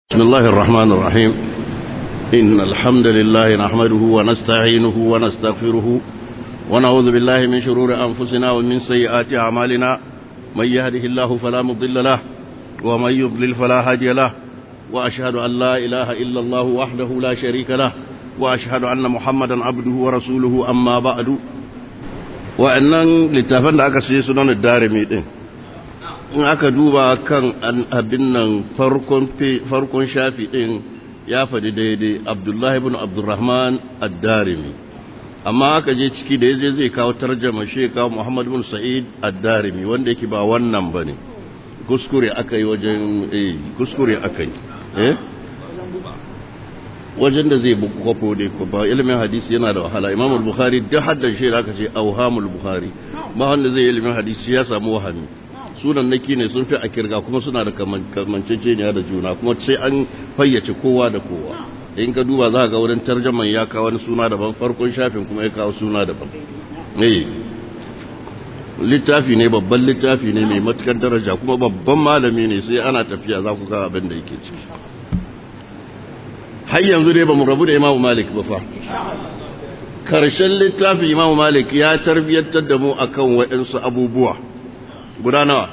بسم الله الرحمن الرحيم إن الحمد لله نحمده ونستعينه ونستغفره ونعوذ بالله من شرور أنفسنا ومن سيئات أعمالنا من يهده الله فلا مضل له ومن يضلل فلا هادي له وأشهد أن لا إله إلا الله وحده لا شريك له وأشهد أن محمدا عبده ورسوله أما بعد وأن لتفن أكسي سنن الدارمي دين in aka duba kan abin nan farkon shafi ɗin ya faɗi daidai abdullahi ibn abdurrahman ad-darimi amma aka je ciki da yaje zai kawo tarjama shi kawo muhammad ibn sa'id ad-darimi wanda yake ba wannan bane kuskure aka yi wajen eh kuskure aka yi eh wajen da zai kwafo dai ba ilimin hadisi yana da wahala imam al-bukhari da haddan shi da aka ce auhamul bukhari ba wanda zai ilimin hadisi ya samu wahami sunan naki ne sun fi a kirga kuma suna da kamanceceniya da juna kuma sai an fayyace kowa da kowa in ka duba za ga wurin tarjaman ya kawo wani suna daban farkon shafin kuma ya kawo suna daban ne littafi ne babban littafi ne mai matukar daraja kuma babban malami ne sai ana tafiya za ku ga abin da yake ciki har yanzu dai ba mu rabu da imamu malik ba fa karshen littafi imamu malik ya tarbiyyantar da mu akan waɗansu abubuwa guda nawa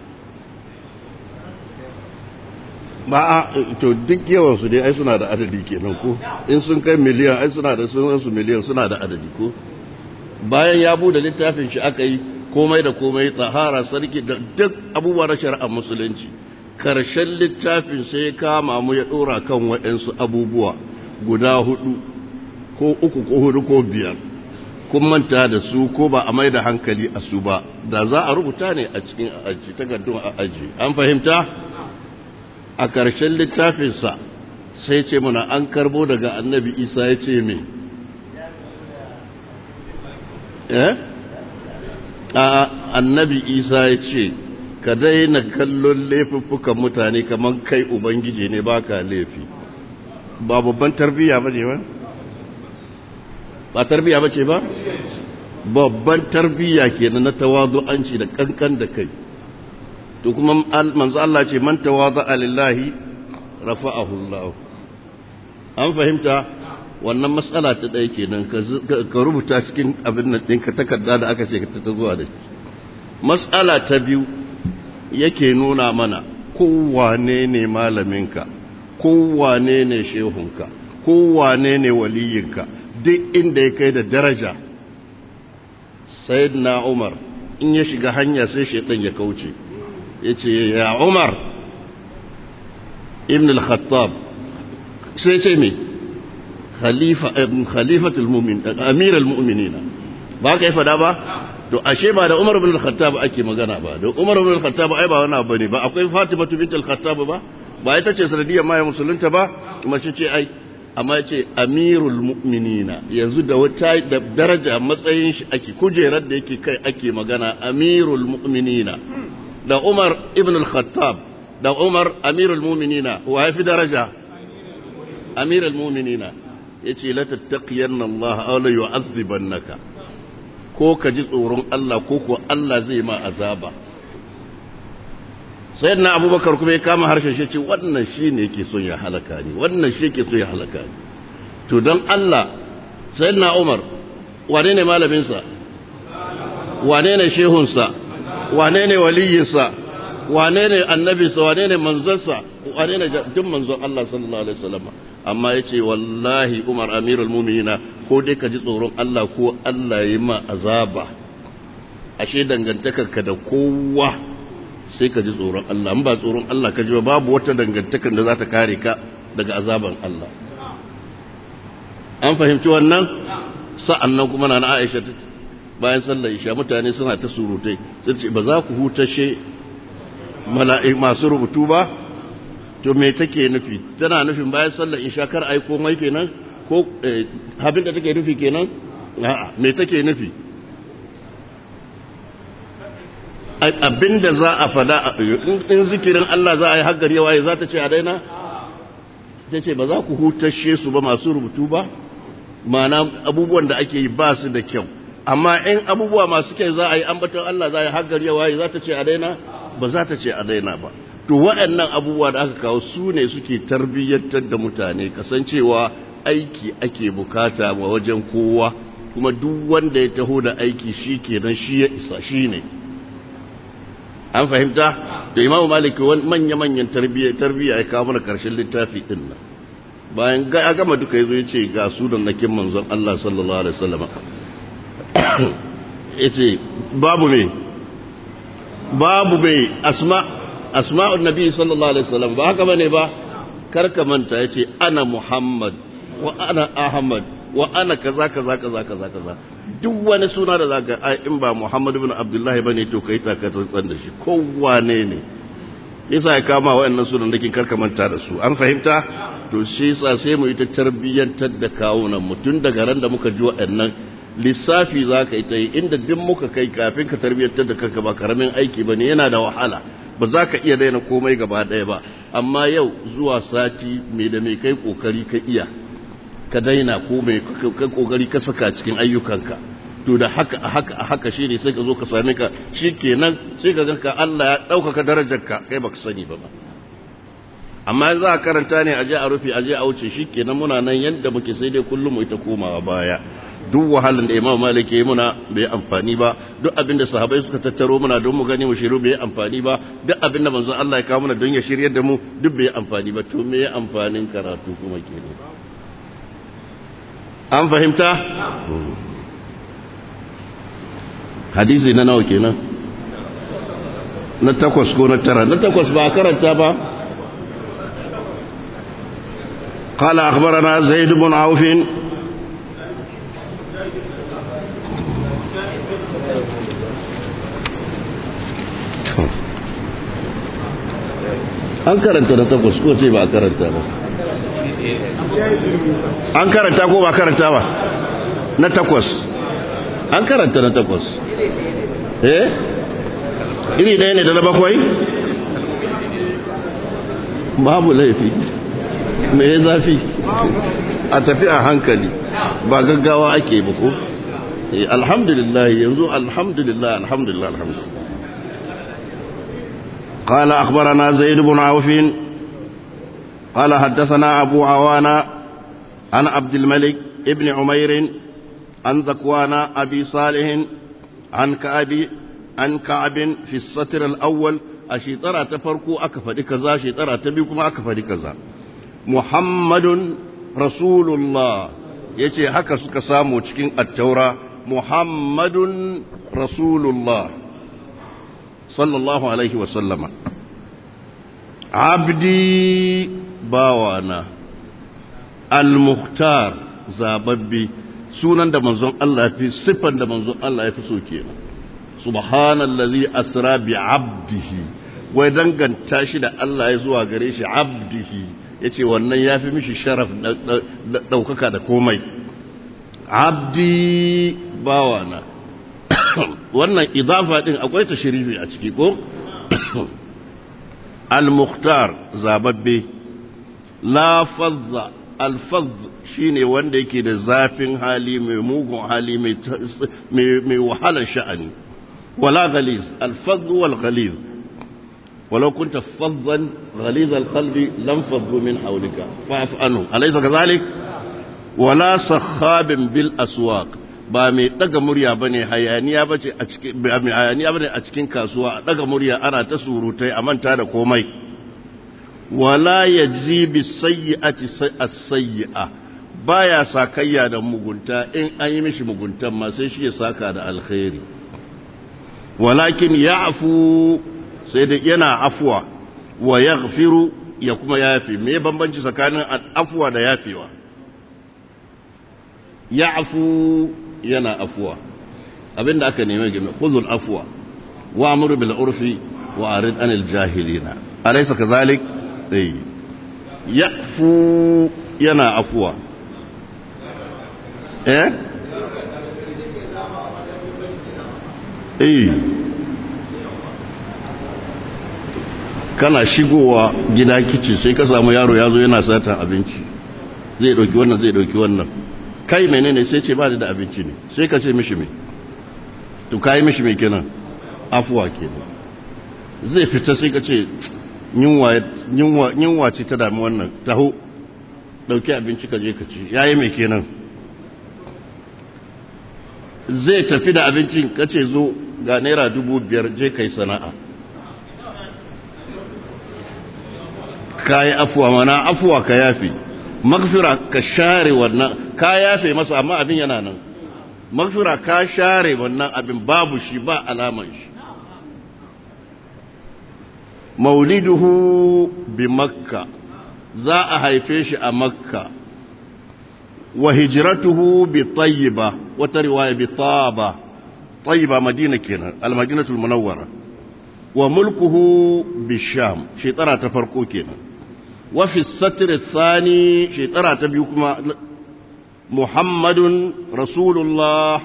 ba a to duk yawansu dai ai suna da adadi kenan ko in sun kai miliyan ai suna da sun su miliyan suna da adadi ko bayan ya bude littafin shi aka yi komai da komai tsahara sarki da duk abubuwa na shari'ar musulunci karshen littafin sai ya kama mu ya dora kan waɗansu abubuwa guda hudu ko uku ko hudu ko biyar kun manta da su ko ba a mai da hankali a su ba da za a rubuta ne a cikin aji takardun a aji an fahimta a ƙarshen littafinsa sai ce muna an karbo daga annabi isa ya ce me eh a annabi isa ya ce ka daina kallon laifuffukan mutane kamar kai ubangiji ne baka laifi ba babban tarbiyya ba ne ba ba tarbiya ba ce ba babban tarbiya kenan na tawazu'anci da kankan da kai to kuma manzo Allah ce man tawazu'a lillahi rafa'ahu Allah an fahimta wannan matsala ta ɗaya kenan ka rubuta cikin abin nan ɗinka takarda da aka ce ka ta zuwa da matsala ta biyu yake nuna mana kowane ne malaminka kowane ne shehunka kowane ne waliyinka duk inda ya kai da daraja na umar in ya shiga hanya sai shaitan ya kauce ya ce ya umar ibn al-khattab sai ce me khalifatul mu'min amir al-mu'minina ba ka yi fada ba to ashe ba da umar ibn al-khattab ake magana ba da umar ibn al-khattab ai ba wani abu ne ba akwai fatima bint al-khattab ba ba ita ce sanadiyar ma ya musulunta ba mace ce ai amma ya ce amirul mu'minina yanzu da wata da daraja matsayin shi ake kujerar da yake kai ake magana amirul mu'minina da umar ibn al-khattab da umar amirul mu'minina wa ya fi daraja amirul mu'minina ya ce la tattaqiyanna Allah aw la yu'adhibannaka ko ka ji tsoron Allah ko ko Allah zai ma azaba sai na abubakar kuma ya kama harshen shi ce wannan shi ne yake son ya halaka ni wannan shi yake son ya halaka ni to don Allah sai na umar wane ne malaminsa wane ne shehunsa wane ne waliyinsa wane ne annabinsa wane ne manzansa wane ne duk manzon Allah sallallahu alaihi wasallam amma ya ce wallahi umar amirul muminina ko dai ka ji tsoron Allah ko Allah ya yi ma azaba ashe dangantakarka da kowa sai ka ji tsoron Allah ba tsoron Allah ka ji ba babu wata dangantakar da za ta kare ka daga azaban Allah an fahimci wannan sa'annan kuma na Aisha ta bayan sallar isha mutane suna ta surutai sai ce ba za ku hutashe mala'i masu rubutu ba to me take nufi tana nufin bayan sallar isha kar ai komai kenan ko abin da take nufi kenan a'a me take nufi abinda za a fada in zikirin Allah za a yi haggar yawa za ta ce a daina ta ce ba za ku hutashe su ba masu rubutu ba mana abubuwan da ake yi ba su da kyau amma in abubuwa masu kyau za a yi ambaton Allah za a yi haggar yawa za ta ce a daina ba za ta ce a daina ba to waɗannan abubuwa da aka kawo su ne suke tarbiyyantar da mutane kasancewa aiki ake bukata wa wajen kowa kuma duk wanda ya taho da aiki shi kenan shi ya isa shi ne an fahimta da imamu maliki wani manya-manyan tarbiyya ya kawo mana karshen littafi din nan bayan ya gama duka ya zo ya ce ga su da nakin manzon Allah sallallahu alaihi wasallam ya ce babu me babu mai asma asma'un nabi sallallahu alaihi wasallam ba haka bane ba karka manta ya ce ana muhammad wa ana ahmad wa ana kaza kaza kaza kaza kaza duk wani suna da zaka ai in ba Muhammad ibn Abdullah bane to kai ta tsantsan da shi kowane ne yasa ya kama wayannan sunan da kin karka manta da su an fahimta to shi yasa sai mu yi ta tarbiyyantar da kawunan mu tun daga ran da muka ji wayannan lissafi zaka yi ta yi inda duk muka kai kafin ka tarbiyyantar da kanka ba karamin aiki bane yana da wahala ba za ka iya daina komai gaba ɗaya ba amma yau zuwa sati mai da mai kai kokari ka iya ka daina ko mai ka kokari ka saka cikin ayyukanka to da haka a haka a haka shine sai ka zo ka same ka shikenan sai ka ganka Allah ya ɗaukaka darajarka kai baka sani ba amma za a karanta ne a je a rufe a je a wuce shikenan muna nan yadda muke sai dai kullum mu ita komawa baya duk wahalan da Imam Malik ya muna bai amfani ba duk abin da sahabbai suka tattaro muna don mu gani mu shiru bai amfani ba duk abin da manzon Allah ya kawo muna don ya shiryar da mu duk bai amfani ba to me amfanin karatu kuma kenan an fahimta? hadisi na nawa kenan na takwas ko na tara na takwas ba karanta ba قال أخبرنا زيد بن عوف an karanta na takwas ko ce ba a karanta ba an karanta ko ba karanta ba na takwas an karanta na takwas eh iri ɗaya ne da na bakwai babu laifi me ya zafi a tafi a hankali ba gaggawa ake ba ko alhamdulillah yanzu alhamdulillah alhamdulillah alhamdulillah قال أخبرنا زيد بن عوف قال حدثنا أبو عوانا عن عبد الملك ابن عمير عن ذكوان أبي صالح عن كعب عن كعب في السطر الأول أشيطرة تفرقوا أكفر كذا شيطرة تبيكم أكفر كذا محمد رسول الله yace haka suka samu cikin attaura muhammadun rasulullah sallallahu alaihi wasallama abdi bawana al-mukhtar zababbi sunan da manzon Allah fi siffan da manzon Allah ya fi so kenan subhanallazi asra bi abdihi wai danganta shi da Allah ya zuwa gare shi abdihi yace wannan yafi mishi sharaf daukaka da komai abdi bawana wannan idafa din akwai tashrifi a ciki ko al-mukhtar zababbe la fadza al-fadz shine wanda yake da zafin hali mai mugun hali mai wahalar sha'ani wala ghaliz al-fadz wal ghaliz ولو كنت فظا غليظ القلب لانفضوا من حولك فاعف عنه أليس كذلك ولا صخاب بالأسواق ba mai daga murya bane hayaniya bace a cikin ba mai hayaniya bane a cikin kasuwa daga murya ana ta surutai a manta da komai wala yajzi bis sayyi'ati as-sayyi'a baya sakayya da mugunta in an yi mishi muguntan ma sai shi ya saka da alkhairi walakin ya'fu sai da yana afuwa wa yaghfiru ya kuma yafi me bambanci tsakanin afuwa da yafewa ya'fu yana afuwa abinda aka neme game khudhul afwa wa amru bil urfi wa arid anil jahilina alaysa kadhalik eh ya'fu yana afuwa eh eh kana shigowa gida kici sai ka samu yaro ya zo yana satan abinci zai dauki wannan zai dauki wannan kai menene sai ce ba da abinci ne sai ka ce mishi me to kai mishi me kenan afuwa kenan zai fita sai ka ce yunwa ce ta dami wannan taho ɗauki abinci ka je ka ci yayi mai kenan zai tafi da abincin kace zo ga naira dubu biyar je kai sana'a ka yi afuwa mana afuwa ka yafe magfira ka share wannan ka yafe masa amma abin yana nan magfira ka share wannan abin babu shi ba alaman shi mauliduhu bi makka za a haife shi a makka wa hijratuhu bi tayyiba wata riwaya bi taba tayyiba madina kenan al-madinatul munawwara wa mulkuhu bi sham shekara ta farko kenan wa fi satr thani shekara ta biyu kuma muhammadun rasulullah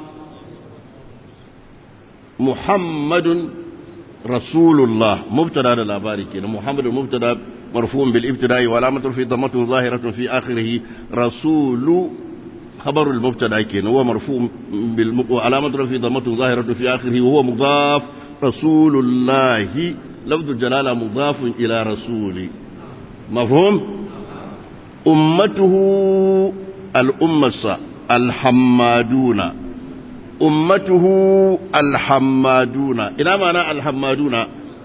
muhammadun rasulullah mubtada da labari kenan muhammadun mubtada مرفوع بالابتداء وعلامة في ضمة ظاهرة في آخره رسول خبر المبتدا كين هو مرفوع بالم... وعلامة في ضمة ظاهرة في آخره وهو مضاف رسول الله لفظ الجلالة مضاف إلى رسول مفهوم أمته الأمة الحمادون أمته الحمادون إلى معنى الحمادون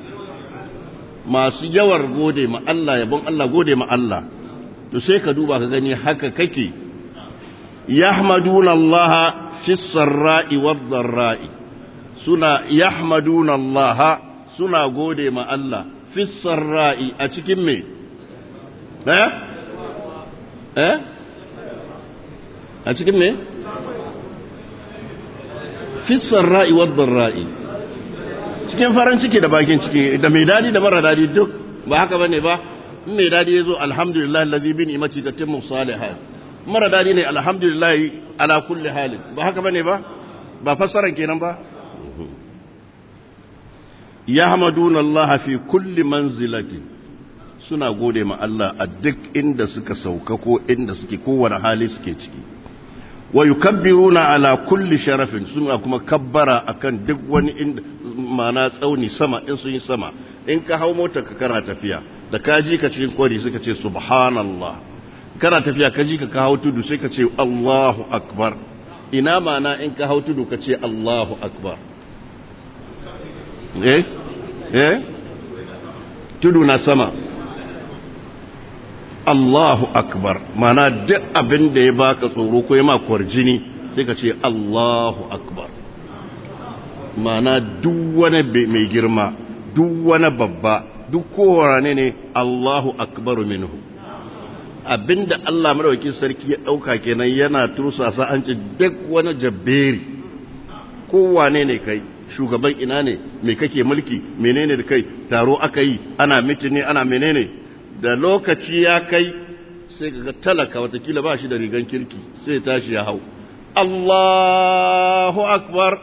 masu yawar gode ma Allah yabon Allah gode ma Allah to sai ka duba ka gani haka kake yahmaduna Allah fi sarra'i wad dharra'i suna yahmaduna Allah suna gode ma Allah fi sarra'i a cikin me eh eh a cikin me fi sarra'i wad dharra'i cikin farin ciki da bakin ciki da mai dadi da mara dadi duk ba haka bane ba in mai dadi yazo alhamdulillah allazi bi ni'mati tatimmu salihat mara dadi ne alhamdulillah ala kulli hal ba haka bane ba ba fassaran kenan ba yahmaduna allaha fi kulli manzilati suna gode ma Allah a duk inda suka sauka ko inda suke kowane hali suke ciki wa yukabbiruna ala kulli sharafin suna kuma kabbara akan duk wani inda mana tsauni sama in sun yi sama in ka hau motar ka kana tafiya da ka ji ka cikin kwari suka ce subhanallah kana tafiya ka ji ka ka hau tudu sai ka ce Allahu akbar ina mana in ka hau tudu ka ce Allahu akbar eh eh tudu na sama Allahu akbar mana duk abin da ya baka tsoro ko ya ma kwarjini sai ka ce Allahu akbar mana duk wani mai girma duk wani babba duk kowane ne Allahu akbaru minhu abinda Allah madaukakin sarki ya dauka kenan yana tursasa an ce duk wani jabberi kowane ne kai shugaban ina ne me kake mulki menene da kai taro aka yi ana mitini ana menene da lokaci ya kai sai ga talaka watakila ba shi da rigan kirki sai tashi ya hau Allahu akbar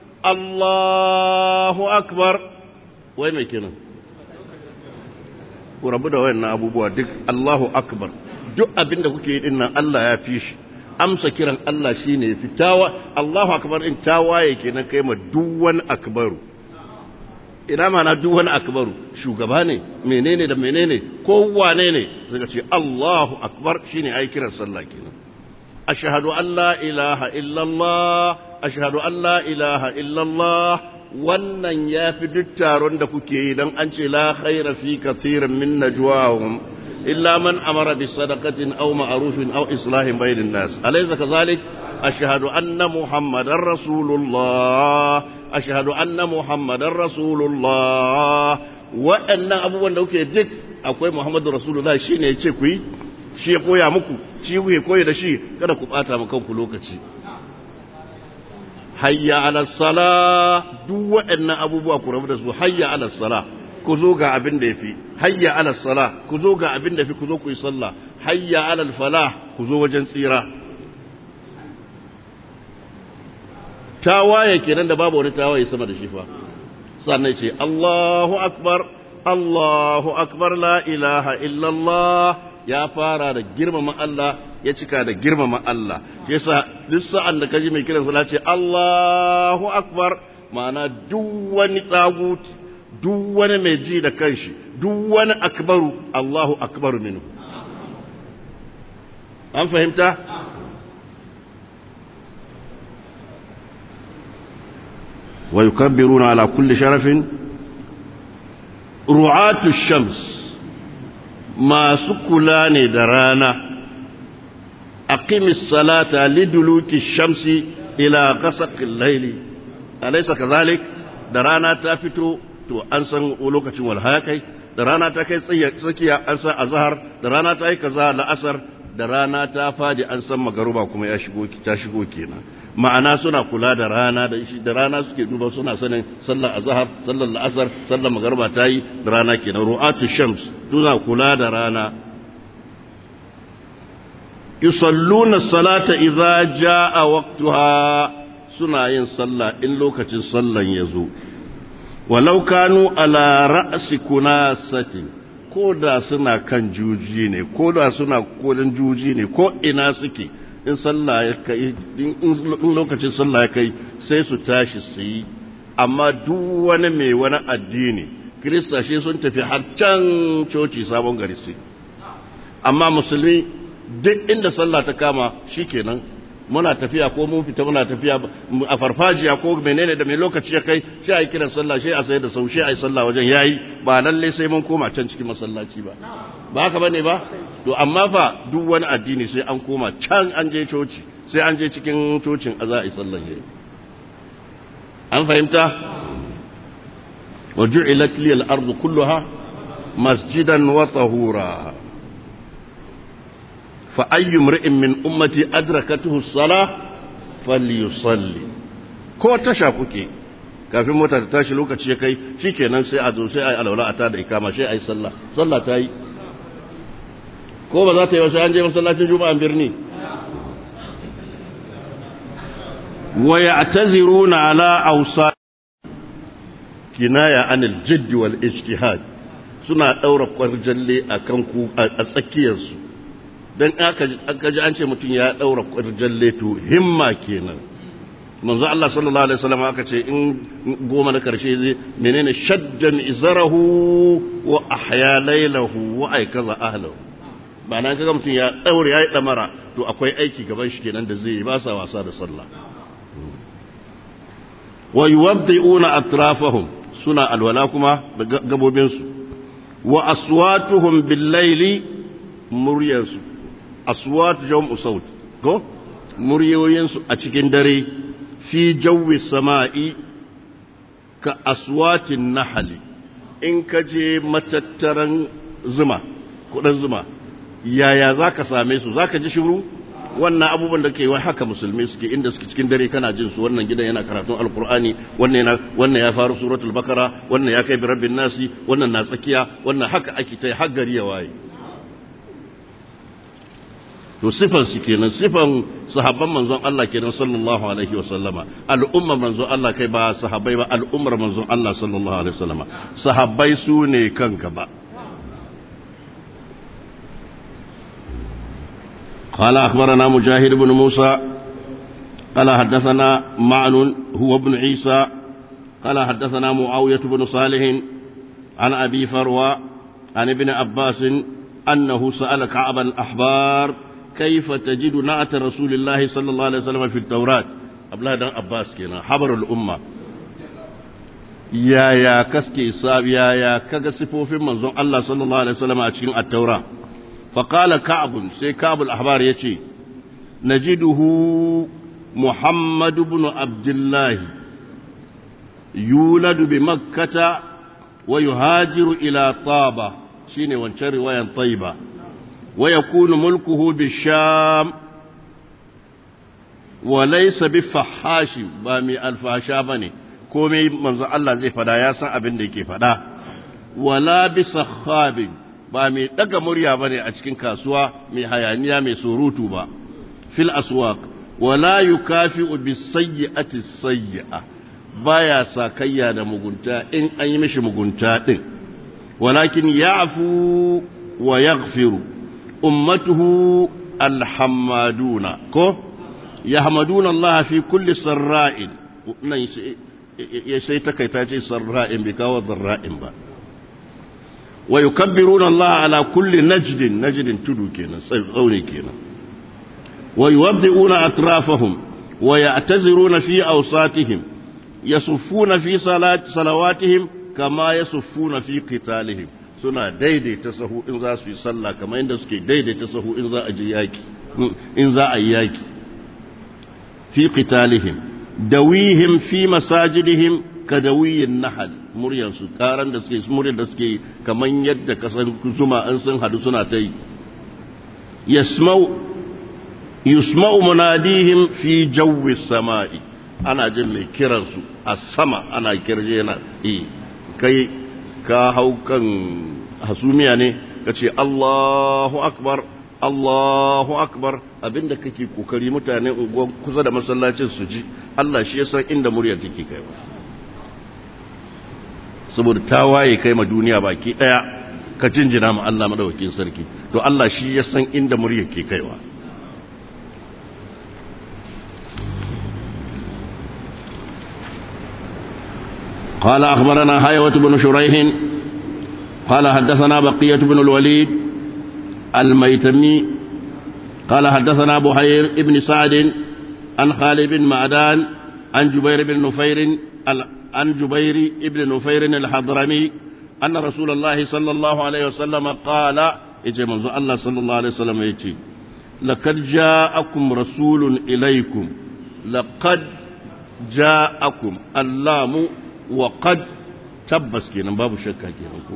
Allahu akbar wai mai kenan ku rabu da wayannan abubuwa duk Allahu akbar duk abinda kuke yi din nan Allah ya fi shi amsa kiran Allah shine ya fitawa Allahu akbar in tawaye kenan kai ma duk wani akbaru ina mana duk wani akbaru shugaba ne menene da menene ko wane ne suka ce Allahu akbar shine ai kiran sallah kenan ashhadu an la ilaha illallah ashhadu an la ilaha illallah wannan yafi duk taron da kuke yi dan an ce la khaira fi kathirin min najwahum illa man amara bi sadaqatin aw ma'rufin aw islahin bainan nas alaysa kadhalik ashhadu anna muhammadar rasulullah ashhadu anna muhammadar rasulullah waɗannan abubuwan da kuke duk akwai muhammadu rasulullah shine ya ce ku yi shi ya koya muku shi kuke koya da shi kada ku bata mu kanku lokaci hayya ala sala duk waɗannan abubuwa ku rabu da su hayya ala sala ku zo ga abin da yafi hayya ala sala ku zo ga abin da yafi ku zo ku yi sallah hayya ala falah ku zo wajen tsira tawaye kenan da babu wani tawaye sama da shi fa sannan ce Allahu akbar Allahu akbar la ilaha illallah ya fara da girmama Allah ya cika da girmama Allah yasa duk sa'an da kaji mai kiran sallah ce Allahu akbar ma'ana duk wani tsaguti duk wani mai ji da kanshi duk wani akbaru Allahu akbaru minhu an fahimta wa yukabbiruna ala kulli sharafin ru'atu shams masu kula ne da rana aqimis salata liduluki shamsi ila ghasaqil layli alaysa kadhalik da rana ta fito to an san lokacin walhaya kai da rana ta kai tsakiya an san azhar da rana ta yi kaza la'asar da rana ta fadi an san magaruba kuma ya shigo ta shigo kenan ma'ana suna kula da rana da shi da rana suke duba suna sanin sallar azhar sallar la'asar sallar magaruba ta yi da rana kenan ru'atu shams suna kula da rana yusalluna salata idza jaa waqtuha suna yin sallah in lokacin sallan ya zo walau kanu ala ra'si kunasatin ko da suna kan juji ne ko da suna kodin juji ne ko ina suke in sallah ya kai in lokacin sallah ya kai sai su tashi su yi amma duk wani mai wani addini kirista shi sun tafi har can coci sabon gari su amma musulmi duk inda sallah ta kama shikenan muna tafiya ko mun fita muna tafiya a farfajiya ko menene da mai lokaci ya kai shi a yi kiran sallah shi a sai da sau shi a yi sallah wajen yayi ba lalle sai mun koma can cikin masallaci ba ba haka bane ba to amma fa duk wani addini sai an koma can an je coci sai an je cikin cocin a za a yi sallan yayi an fahimta wa ju'ilat liyal ardu kulluha masjidan wa tahura فأي امرئ من أمتي أدركته الصلاة فليصلي ko tasha kuke kafin mota ta tashi lokaci ya kai shikenan sai a zo sai ai alwala a tada ikama sai ai sallah sallah ta yi ko ba za ta yi wasu an je masallacin juma'an birni wa ya'taziruna ala awsa kinaya anil jidd wal ijtihad suna daura kwarjalle akan ku a tsakiyarsu don aka ji an ce mutum ya ɗaura ƙwarjan leto himma kenan manzo Allah sallallahu alaihi wasallam aka ce in goma na karshe zai menene shaddan izarahu wa ahya lailahu wa ay kaza ahlahu ba nan kaga mutum ya daure yayi damara to akwai aiki gaban shi kenan da zai yi ba sa wasa da sallah wa yuwaddi'una atrafahum suna alwala kuma da gabobin su wa aswatuhum bil laili muryarsu aswat jam'u saut ko muryoyinsu a cikin dare fi jawi sama'i ka aswatin nahali in ka je matattaran zuma kudan zuma yaya za ka same su za ka ji shiru wannan abubuwan da ke wai haka musulmi suke inda suke cikin dare kana jin su wannan gidan yana karatun alkur'ani wannan wannan ya faru suratul bakara wannan ya kai bi rabbin nasi wannan na tsakiya wannan haka ake ta har gari ya waye to sifan su kenan sifan sahabban manzon Allah kenan sallallahu alaihi wa sallama al'ummar manzon Allah kai ba sahabbai ba al'ummar manzon Allah sallallahu alaihi wa sallama sahabbai su ne kan gaba قال أخبرنا مجاهد بن موسى قال حدثنا معن هو ابن عيسى قال حدثنا معاوية بن صالح عن أبي فروى عن ابن عباس أنه سأل كعب الأحبار كيف تجد نعت رسول الله صلى الله عليه وسلم في التوراة أبلا دان عباس كنا حبر الأمة يا يا كسكي صاب يا يا كغسفو في منظوم الله صلى الله عليه وسلم أتشين التوراة فقال كعب سي كعب الأحبار يتي نجده محمد بن عبد الله يولد بمكة ويهاجر إلى طابة شيني وانشر وين طيبة ويكون ملكه بالشام وليس بفحاش بامي الفحشا بني komai manzo Allah zai fada ya san abin da yake fada wala bi sakhabin ba mai daga murya bane a cikin kasuwa mai hayaniya mai surutu ba fil aswaq wala yukafi'u bis sayyi'ati sayyi'a baya sakayya da mugunta in an yi mishi mugunta din walakin ya'fu wa yaghfiru ummatuhu alhammaduna ko yahmaduna Allah fi kulli sarra'in nan ya sai takaita ce sarra'in bi kawo zarra'in ba wa yukabbiruna Allah ala kulli najdin najdin tudu kenan tsauni kenan wa yuwaddi'una atrafahum wa ya'taziruna fi awsatihim yasuffuna fi salawatihim kama yasuffuna fi qitalihim suna daidaita sahu in za su yi sallah kamar yadda suke daidaita sahu in za a je yaki in za a yi yaki fi qitalihim dawihim fi masajidihim ka dawiyin nahal muryar su karan da suke muryar da suke kamar yadda kasan zuma an sun hadu suna ta yi yasma'u yusma'u munadihim fi jawwi sama'i ana jin mai kiransu a sama ana kirje yana kai ka hau kan hasumiya ne ka ce Allahu akbar Allahu akbar abinda kake kokari mutane unguwan kusa da masallacin su ji Allah shi ya san inda muryar take kai saboda ta waye kai ma duniya baki daya ka jinjina ma Allah madawakin sarki to Allah shi ya san inda muryar ke kaiwa قال أخبرنا حيوة بن شريح قال حدثنا بقية بن الوليد الميتمي قال حدثنا بحير ابن سعد عن خالد بن معدان عن جبير بن نفير عن جبير بن نفير الحضرمي أن رسول الله صلى الله عليه وسلم قال يجي منذ الله صلى الله عليه وسلم يجي لقد جاءكم رسول إليكم لقد جاءكم اللام وقد تبس كينا باب شكا كينا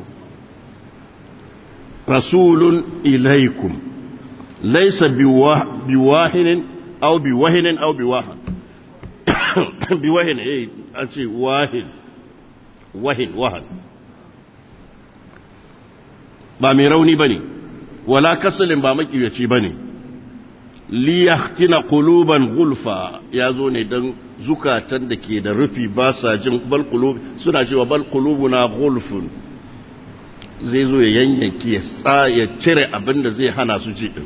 رسول إليكم ليس بواهن أو بوهن أو بواهن بوهن إيه أنت واهن وهن وهن ba mai rauni ba ne wala kasalin ba makiyaci ba ne liyahtina quluban gulfa ya zo ne don zukatan da ke da rufi ba sa jin bal suna cewa bal qulubuna gulfun zai zo ya yanyanki ya ya cire abin da zai hana su ji din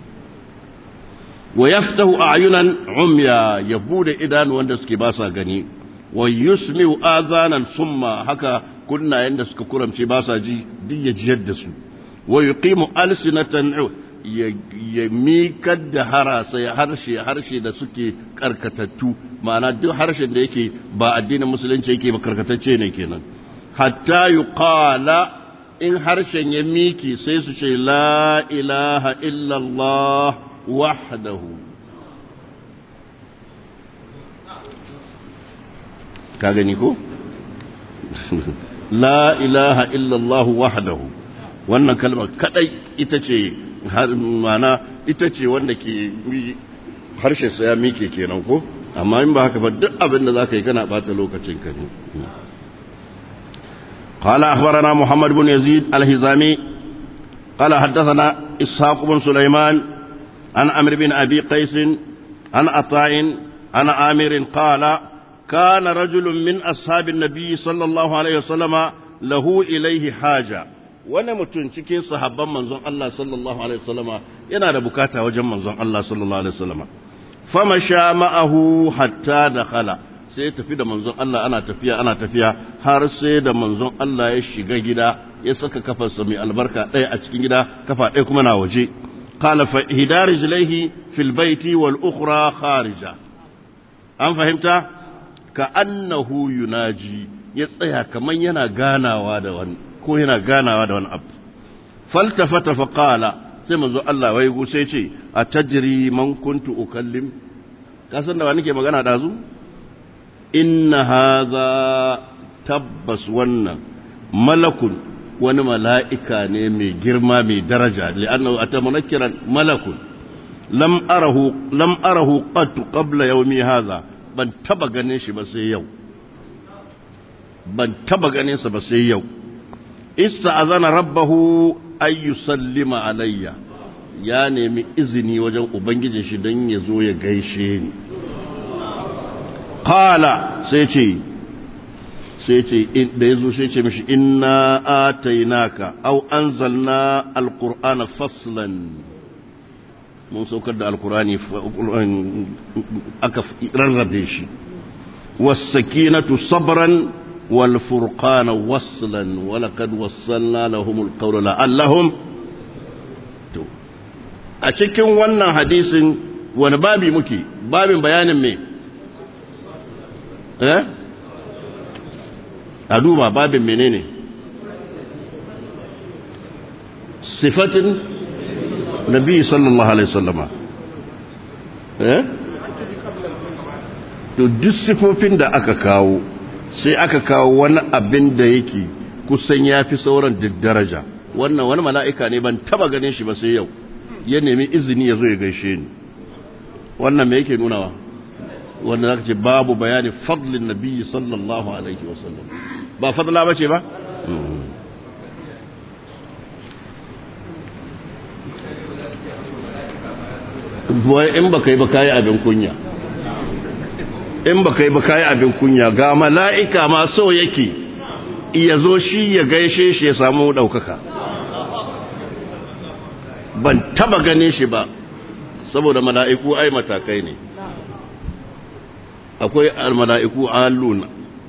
wa yaftahu ayunan umya ya bude idanu wanda suke ba sa gani wa yusmi'u azanan summa haka kunnayen da suka kuramce ba sa ji duk ya jiyar da su wa yuqimu alsinatan ya mikar da harasa ya harshe harshe da suke karkatattu ma'ana duk harshen da yake ba addinin musulunci yake ba karkatacce ne kenan hatta yuqala in harshen ya miki sai su ce la ilaha illallah wahdahu ka gani ko la ilaha illallah wahdahu wannan kalmar kadai ita ce mana ita ce wanda ke harshe sa ya mike kenan ko amma in ba haka ba duk abin da zaka yi kana bata lokacin ka ne قال أخبرنا محمد بن يزيد الهزامي قال حدثنا إسحاق بن سليمان عن عمرو بن أبي قيس عن عطاء عن عامر قال كان رجل من أصحاب النبي صلى الله عليه وسلم له إليه حاجة wani mutum cikin sahabban manzon Allah sallallahu alaihi wasallama yana da bukata wajen manzon Allah sallallahu alaihi wasallama fama sha ma'ahu hatta dakhala sai ya tafi da manzon Allah ana tafiya ana tafiya har sai da manzon Allah ya shiga gida ya saka kafarsa mai albarka ɗaya a cikin gida kafa ɗaya kuma na waje qala fa hidar rijlaihi fil baiti wal ukhra kharija an fahimta ka annahu yunaji ya tsaya kaman yana ganawa da wani ko yana ganawa da wani abu faltafata fa qala sai manzo Allah wai go sai ce atadri man kuntu ukallim ka san da wani ke magana da zu inna hadha tabbas wannan malakun wani mala'ika ne mai girma mai daraja li'annahu atamunakkiran malakun lam arahu lam arahu qat qabla yawmi hadha ban taba ganin shi ba sai yau ban taba ganin sa ba sai yau ista'azana rabbahu ay yusallima alayya ya nemi izini wajen ubangijin shi don ya zo ya gaishe ni qala sai ce sai ce da yazo sai ce mishi inna atainaka aw anzalna alqur'ana faslan mun saukar da alqur'ani aka rarrabe shi was-sakinatu sabran wal furqana waslan wa laqad wassalna lahum al-qawla la'allahum to a cikin wannan hadisin wani babi muke babin bayanin me eh a duba babin menene sifatin nabi sallallahu alaihi wasallama eh to duk sifofin da aka kawo sai aka kawo wani abin da yake kusan yafi sauran duk daraja wannan wani mala'ika ne ban taba ganin shi ba sai yau ya nemi izini ya zo ya gaishe ni wannan me yake nunawa wanda zaka ce babu bayani fadlin nabi sallallahu alaihi wasallam ba fadla bace ba wai in ba kai ba kayi abin kunya in ba kai ba kayi abin kunya ga mala'ika ma so yake iya zo shi ya gaishe shi ya samu ɗaukaka ban taba ganin shi ba saboda mala'iku ai matakai ne akwai al-mala'iku aluna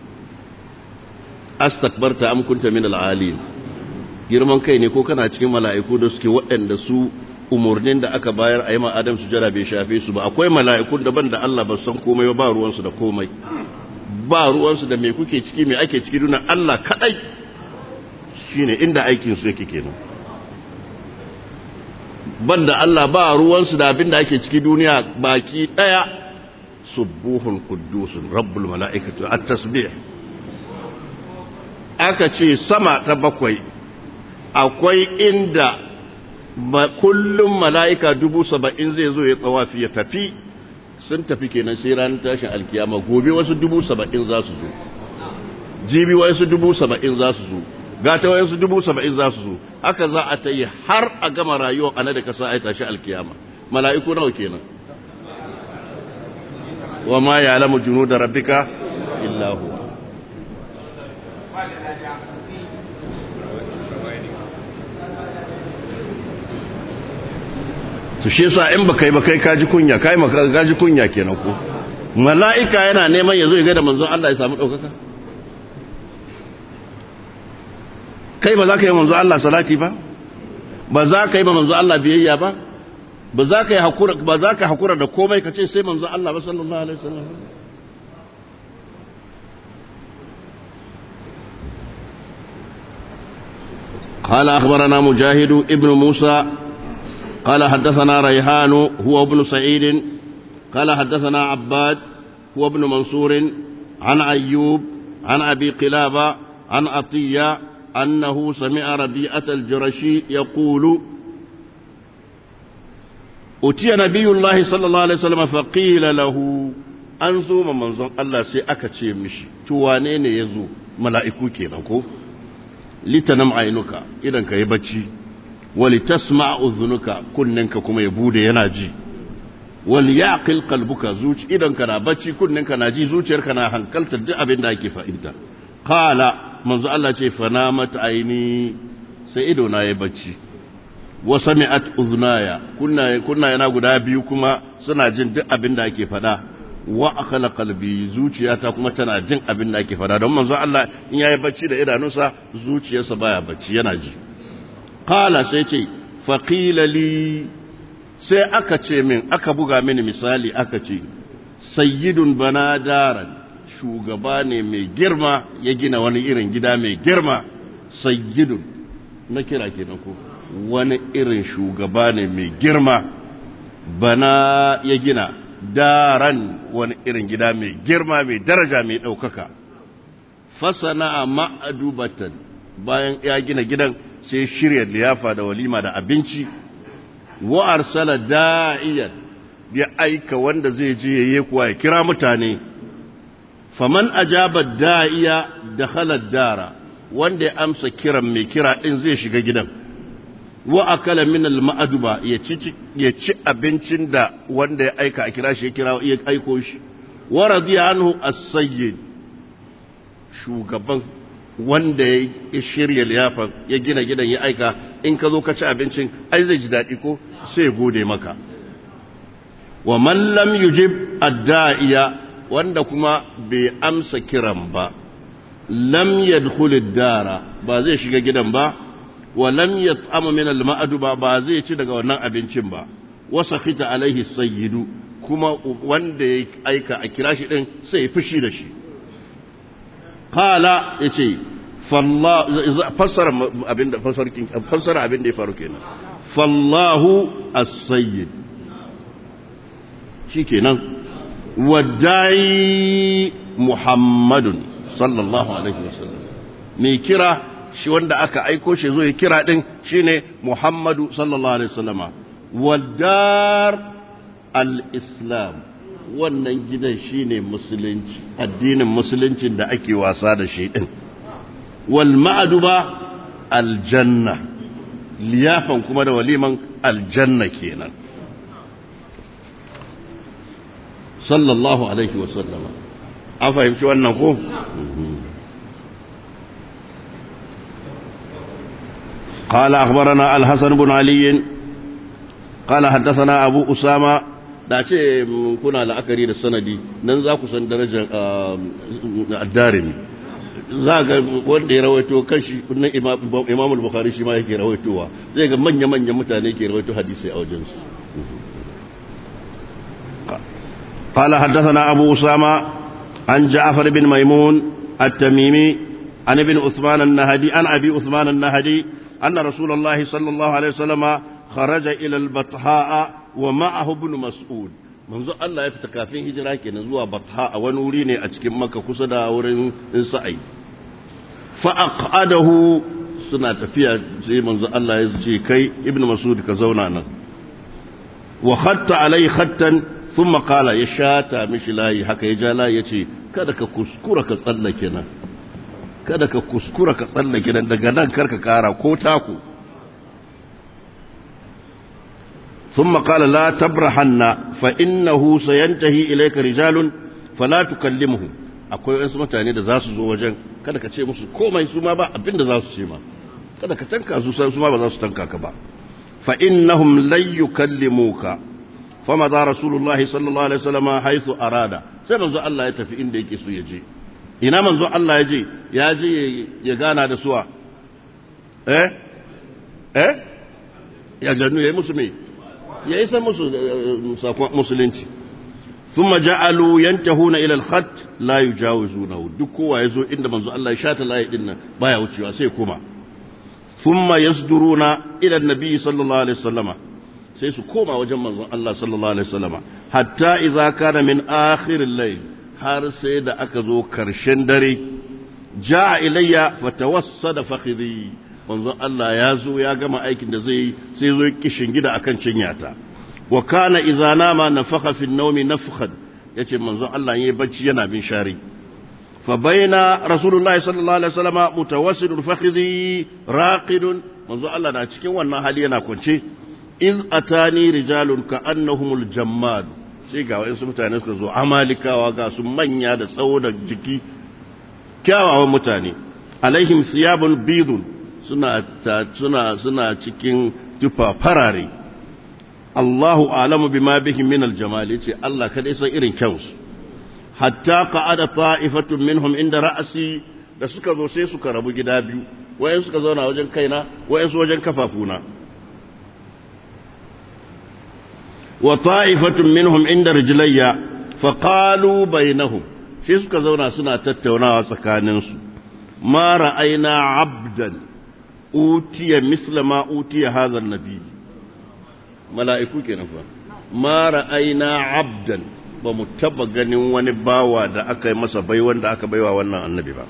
astakbarta am kunta min al-alin girman kai ne ko kana cikin mala'iku da suke waɗanda su umurnin da aka bayar a yi ma Adam su jara bai shafe su ba akwai mala'ikun daban da Allah ba san komai ba ruwansu da komai ba ruwansu da me kuke ciki me ake ciki duna Allah kadai shine inda aikin su yake kenan banda Allah ba ruwansu da abin da ake ciki duniya baki daya subuhun quddusun rabbul mala'ikatu at-tasbih aka ce sama ta bakwai akwai inda kullum mala'ika dubu saba'in zai zo ya tsawafi ya tafi sun tafi kenan sai ranar tashin alkiyama gobe wasu dubu saba'in za su zo jibi wasu dubu saba'in za su zo gata wasu dubu saba'in za su zo haka za a ta yi har a gama rayuwa a da kasa a tashi alkiyama mala'iku nawa kenan wa ma ya alamu junu da rabbika illahu to shi yasa in baka yi ba kai kaji kunya kai maka kaji kunya kenan ko mala'ika yana neman yazo ya ga da manzon Allah ya samu daukaka kai ba za ka yi manzon Allah salati ba ba za ka yi ba manzon Allah biyayya ba ba za ka yi hakura ba za ka hakura da komai ka ce sai manzon Allah ba sallallahu alaihi wasallam قال أخبرنا مجاهد ابن موسى قال حدثنا ريحان هو ابن سعيد قال حدثنا عباد هو ابن منصور عن أيوب عن أبي قلابة عن عطية أنه سمع ربيعة الجرشي يقول أتي نبي الله صلى الله عليه وسلم فقيل له أنزو من منظر الله سيأكتشي مشي توانين يزو ملائكو كينكو لتنم عينك إذا كيبتشي wali tasma uzunuka kunninka kuma ya bude yana ji wal yaqil qalbuka zuci idan kana bacci kunninka na ji zuciyarka na hankalta duk abin da ake fahimta qala manzo Allah ce fanamat aini sai ido na yayi bacci wa sami'at uznaya kunna kunna yana guda biyu kuma suna jin duk abin da ake fada wa akala qalbi zuciyata kuma tana jin abin da ake fada don manzo Allah in yayi bacci da idanunsa zuciyarsa baya bacci yana ji Kala sai ce, faƙila li sai aka ce min, aka buga mini misali aka ce, sayyidun bana daran shugaba ne mai girma ya gina wani irin gida mai girma, sayyidun, na kira kenan ko, wani irin shugaba ne mai girma, bana ya gina daran wani irin gida mai girma mai daraja mai ɗaukaka. Fasana ma'adubatan bayan ya gina gidan sai shirya liyafa da walima da abinci wa arsala da'iyan ya aika wanda zai je yayi kuwa ya kira mutane faman ajaba da'iya dakhala dara wanda ya amsa kiran mai kira din zai shiga gidan wa akala min al ma'aduba ya ci ya ci abincin da wanda ya aika a kira shi ya kira ya aiko shi wa radiya anhu as-sayyid shugaban wanda ya shirya liyafa ya gina gidan ya aika in ka zo ka ci abincin ai zai ji daɗi ko sai gode maka wa man lam yujib adda'iya wanda kuma bai amsa kiran ba lam yadkhul dara ba zai shiga gidan ba wa lam yat'am min al ba ba zai ci daga wannan abincin ba wa sakhita alaihi sayyidu kuma wanda ya aika a kira shi din sai fushi da shi qala yace fassara abinda fassara abinda ya faru kenan fallahu as-sayyid shikenan wadai muhammadun sallallahu alaihi wasallam mai kira shi wanda aka aiko shi zo ya kira din shine muhammadu sallallahu alaihi wasallama wadar al-islam wannan gidan shine musulunci addinin musuluncin da ake wasa da shi din wal ma'duba aljanna liyafan kuma da waliman aljanna kenan sallallahu alaihi wasallama an fahimci wannan ko قال أخبرنا الحسن بن علي قال حدثنا أبو أسامة da ce kuna la'akari da sanadi nan za ku san darajar addarimi za ga wanda ya rawaito kashi nan imamul bukhari shi ma yake rawaitowa zai ga manya-manyan mutane ke rawaito hadisi a wajensu قال حدثنا أبو أسامة عن جعفر بن ميمون التميمي عن ابن عثمان النهدي عن أبي عثمان النهدي أن رسول الله صلى الله عليه وسلم خرج إلى البطحاء ومعه ابن مسعود منذ الله يفتكى في هجرة كنزوى بطحاء ونوريني أتكم مكة كسدا ورن سعي فأقعده suna tafiya sai manzo Allah ya ce kai ibnu mas'ud ka zauna nan wa khatta alai khattan thumma qala ya shata mishi layi haka ya ja layi yace kada ka kuskura ka tsallake nan kada ka kuskura ka tsallake nan daga nan karka kara ko taku ثم قال لا تبرحن فإنه سينتهي إليك رجال فلا تكلمهم akwai wasu mutane da za su zo wajen kada ka ce musu komai su ma ba abin da za su ce ma kada ka tanka su su ma ba za su tanka ka ba fa innahum lan yukallimuka fa ma da rasulullah sallallahu alaihi wasallam haythu arada sai manzo Allah ya tafi inda yake so ya je ina manzo Allah ya je ya je ya gana da suwa eh eh ya jannu yayi musu me ya isa musu sakon musulunci ثم جعلوا ينتهون الى الخط لا يجاوزونه duk kowa yazo inda manzo Allah ya shata layi din nan baya wucewa sai kuma thumma yasduruna ila annabi sallallahu alaihi wasallama sai su koma wajen manzon Allah sallallahu alaihi wasallama hatta idza kana min akhir al-layl har sai da aka zo karshen dare jaa ilayya fatawassada fakhidhi manzon Allah ya zo ya gama aikin da zai sai zo kishin gida akan cinyata wa kana idza nama nafakha fi an-nawmi nafkhan yace manzon Allah yayi bacci yana bin shari fa baina rasulullahi sallallahu alaihi wasallam mutawassidun fakhidhi raqidun manzon Allah na cikin wannan hali yana kwance iz atani rijalun ka annahumul jammad sai ga wayansu mutane suka zo amalikawa ga su manya da tsawo da jiki kyawawan mutane alaihim siyabun bidun suna suna suna cikin tufa farare Allahu alamu bima bihim min aljamal yace Allah kada san irin kyansu hatta qa'ada ta'ifatun minhum inda ra'si da suka zo sai suka rabu gida biyu wayan suka zauna wajen kaina wayan su wajen kafafuna wa ta'ifatun minhum inda rijlayya fa qalu bainahum sai suka zauna suna tattaunawa tsakaninsu ma ra'ayna 'abdan utiya misla ma utiya hadha an-nabi mala'iku kenan fa ma ra'ayna 'abdan ba mu taba ganin wani bawa da aka yi masa bai wanda aka baiwa wannan annabi ba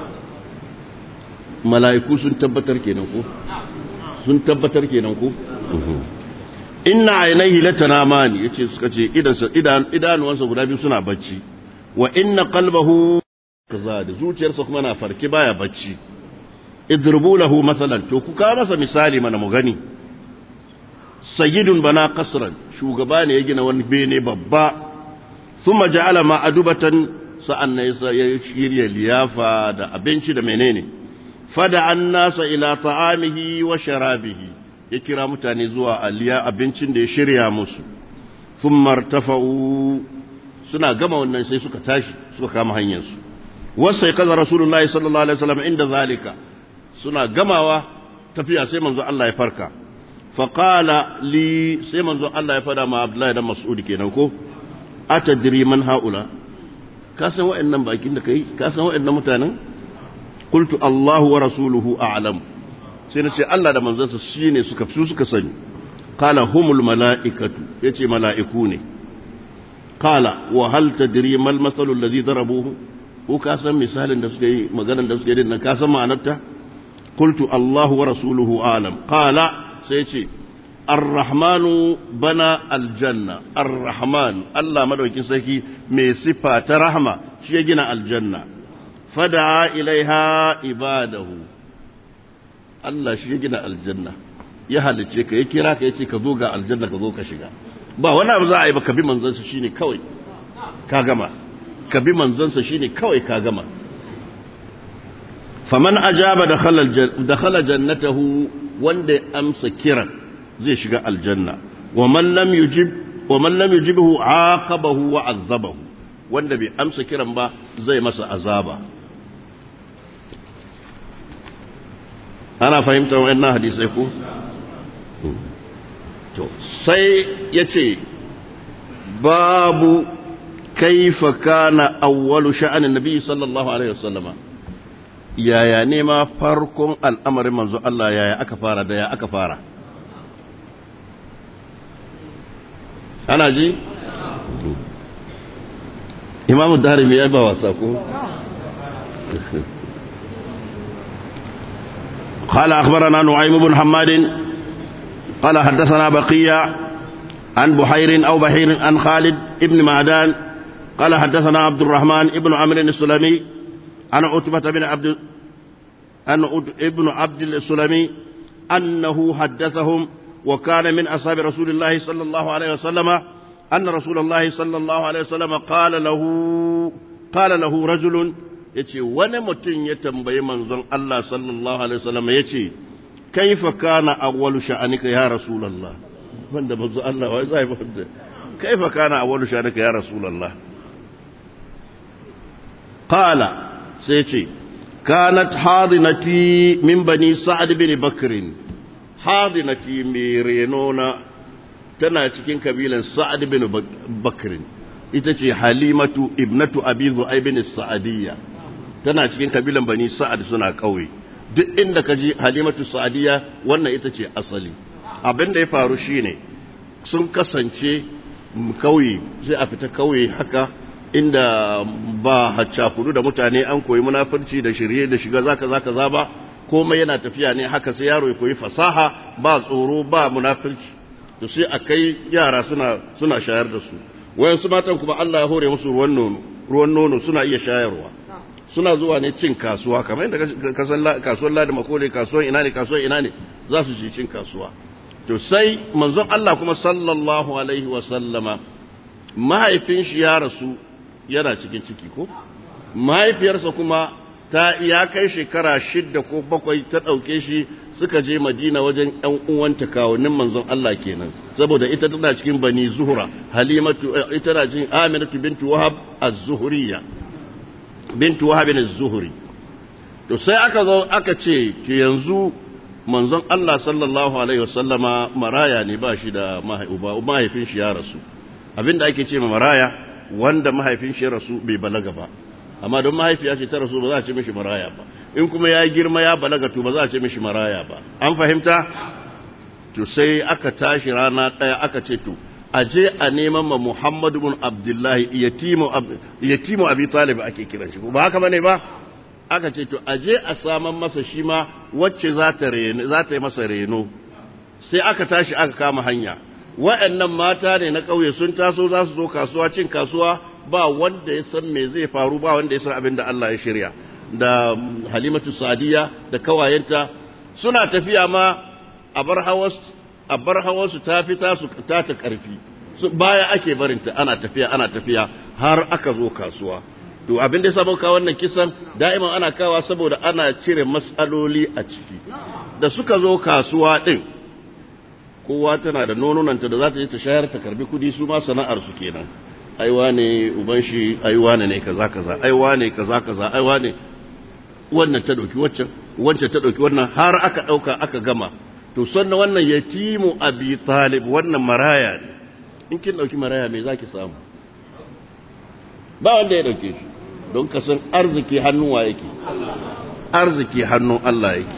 mala'iku sun tabbatar kenan ko sun tabbatar kenan ko inna ainihi latanamani yace suka ce idansa idan idanuwansa guda biyu suna bacci wa inna qalbahu kaza da zuciyarsa kuma na farki baya bacci idrubu lahu masalan to ku ka masa misali mana mu gani sayyidun bana qasran shugaba ne ya gina wani bene babba thumma ja'ala ma'adubatan sa'an ne ya shirya liyafa da abinci da menene fada an nasa ila ta'amihi wa sharabihi ya kira mutane zuwa aliya abincin da ya shirya musu sun martafa'u suna gama wannan sai suka tashi suka kama hanyarsu wasai kaza rasulullahi sallallahu alaihi wasallam inda zalika suna gamawa tafiya sai manzo Allah ya farka faqala li sai manzo Allah ya fada ma Abdullahi dan Mas'ud kenan ko atadri man haula ka san wa'annan bakin da kai ka san wa'annan mutanen qultu Allahu wa rasuluhu a'lam sai nace Allah da manzansa shine suka su suka sani qala humul mala'ikatu yace mala'iku ne qala wa hal tadri mal masalu alladhi darabuhu ko ka san misalin da suka yi maganar da suka yi din ka san ma'anarta qultu Allahu wa rasuluhu a'lam qala sai ce الرحمن بنى الجنة الرحمن الله مدوكين سيكي مي صفة رحمة شي جنا الجنة فدعا إليها عباده الله شي جنا الجنة ya halicce ka ya kira ka ya ce ka zo ga aljanna ka zo ka shiga ba wani abu za a yi ba ka bi manzansa shine kawai ka gama ka bi manzansa shine kawai ka gama faman ajaba dakhala jannatahu wanda ya amsa kiran zai shiga aljanna wa man lam yujib wa man lam yujibhu aqabahu wa azabahu wanda bai amsa kiran ba zai masa azaba ana fahimtar wannan hadisai ko to sai yace babu kaifa kana awwalu sha'anin nabi sallallahu alaihi wasallama yaya ne ma farkon al'amarin manzo Allah yaya aka fara da ya aka fara ana ji? imamu darimi ya ba wasa ko? قال أخبرنا نعيم بن حماد قال حدثنا بقية عن بحير أو بحير عن خالد ابن معدان قال حدثنا عبد الرحمن ابن عمرو السلمي عن عتبة بن عبد عن ابن عبد السلمي أنه حدثهم وكان من أصحاب رسول الله صلى الله عليه وسلم أن رسول الله صلى الله عليه وسلم قال له قال له رجل yace wani mutum ya tambayi manzon Allah sallallahu alaihi wasallam yace kaifa kana awwalu sha'anika ya rasulullah wanda manzon Allah wai zai fada kaifa kana awwalu sha'anika ya rasulullah qala sai yace kanat hadinati min bani sa'ad bin bakrin hadinati mai renona tana cikin kabilan sa'ad bin bakrin ita ce halimatu ibnatu abi zu'aibin sa'adiyya tana cikin kabilan bani sa'ad suna kauye duk inda ka ji halimatu sa'adiyya wannan ita ce asali abin da ya faru shine sun kasance kauye sai a fita kauye haka inda ba haccakudu da mutane an koyi munafurci da shirye da shiga zaka zaka za ba komai yana tafiya ne haka sai yaro ya koyi fasaha ba tsoro ba munafurci to sai a kai yara suna suna shayar da su wayansu matan kuma Allah ya hore musu ruwan nono ruwan nono suna iya shayarwa suna zuwa ne cin kasuwa kamar yadda kasan kasuwar ladi makole kasuwar ina ne kasuwar ina ne za su ci cin kasuwa to sai manzon Allah kuma sallallahu alaihi wa sallama mahaifin shi ya rasu yana cikin ciki ko mahaifiyarsa kuma ta ya kai shekara shidda ko bakwai ta ɗauke shi suka je madina wajen ‘yan uwanta kawunin manzon Allah kenan saboda ita tana cikin bani zuhura halimatu ita na cikin aminatu bintu wahab az-zuhuriyya bintu wahab az-zuhri to sai aka zo aka ce ke yanzu manzon Allah sallallahu alaihi wasallama maraya ne ba shi da mahaifin shi ya rasu abinda ake ce ma maraya wanda mahaifin shi ya rasu bai balaga ba amma don mahaifiya ce ta rasu ba za a ce mishi maraya ba in kuma ya girma ya balaga to ba za a ce mishi maraya ba an fahimta to sai aka tashi rana ɗaya aka ce to a je a neman ma Muhammadu bin Abdullahi yatimu abi talib ake kiran shi ba haka bane ba aka ce to a je a saman masa shi ma wacce za ta yi masa reno sai aka tashi aka kama hanya wa'annan mata ne na ƙauye sun taso za su zo kasuwa cin kasuwa ba wanda ya san me zai faru ba wanda ya san abin da Allah ya shirya da halimatu sadiya da kawayenta suna tafiya ma a bar hawarsu ta fita su ta ta karfi baya ake barinta ana tafiya ana tafiya har aka zo kasuwa to abin da ya sabo ka wannan kisan da'iman ana kawa saboda ana cire matsaloli a ciki da suka zo kasuwa din kowa tana da nononanta da za ta je ta shayar ta karbi kudi su ma sana'ar su kenan aiwa ne uban shi aiwa ne kaza kaza aiwa ne kaza kaza aiwa ne wannan ta dauki waccan wancan ta dauki wannan har aka dauka aka gama to sannan wannan yatimu abi talib wannan maraya ne in kin dauki maraya me zaki samu ba wanda ya dauke shi don ka san arziki hannun wa yake arziki hannun Allah yake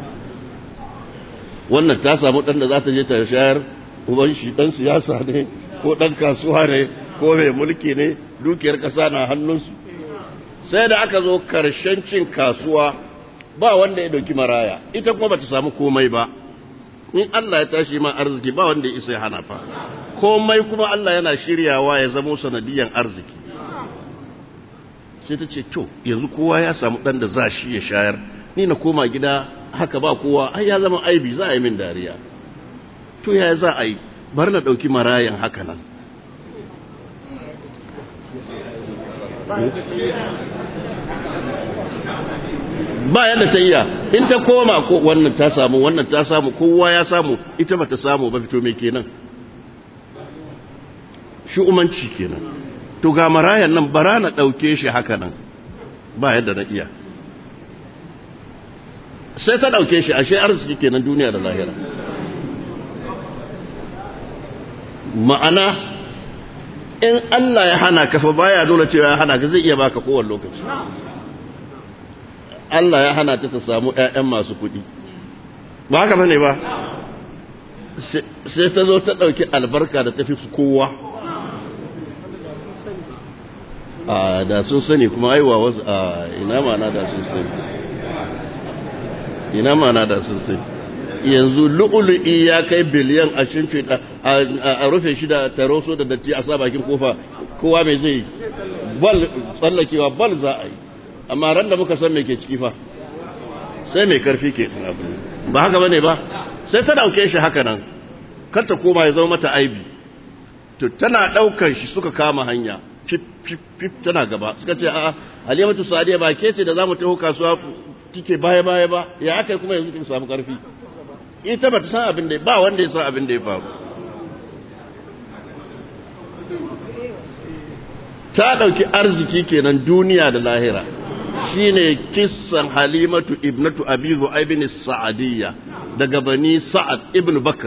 wannan ta samu dan da za ta je ta shayar uban shi dan siyasa ne ko dan kasuwa ne ko mai mulki ne dukiyar kasa na hannunsu sai da aka zo karshen cin kasuwa ba wanda ya dauki maraya ita kuma bata samu komai ba in Allah ya tashi ma arziki ba wanda ya isa ya hana fa komai kuma Allah yana shiryawa ya zamo sanadiyan arziki sai ta ce to yanzu kowa ya samu dan da za shi ya shayar ni na koma gida haka ba kowa ai ya zama aibi za a yi min dariya to ya za a yi bar na ɗauki marayan haka nan ba yadda ta iya in ta koma ko wannan ta samu wannan ta samu kowa ya samu ita ba ta samu ba fito mai kenan shi umanci kenan to ga marayan nan bara na ɗauke shi haka nan ba yadda na iya sai ta ɗauke shi ashe arziki kenan duniya da lahira ma'ana in Allah ya hana ka fa baya nuna cewa ya hana ka zai iya baka kowane lokaci Allah ya hana ta ta samu ƴaƴan masu kuɗi ba haka bane ba sai ta zo ta ɗauki albarka da tafi kowa a da sun sani kuma aiwa wasu a ina mana da sun sani ina mana da sun sani yanzu lu'ulu'i ya kai biliyan a shimfiɗa a rufe shi da taroso da datti a sa bakin kofa kowa mai zai bal tsallakewa bal za a yi amma ran da muka san me ke ciki fa sai mai karfi ke ba haka bane ba sai ta dauke shi haka nan kar ta koma ya zama mata aibi to tana daukar shi suka kama hanya fif fif fif tana gaba suka ce a'a halimatu sadiya ba ke ce da zamu taho kasuwa kike baya baya ba ya aka kuma yanzu kin samu karfi ita ba ta san abin da ba wanda ya san abin da ya faru ta ɗauki arziki kenan duniya da lahira shine kissan halimatu ibnatu abi zu'aib bin sa'adiyya daga bani sa'ad ibn bakr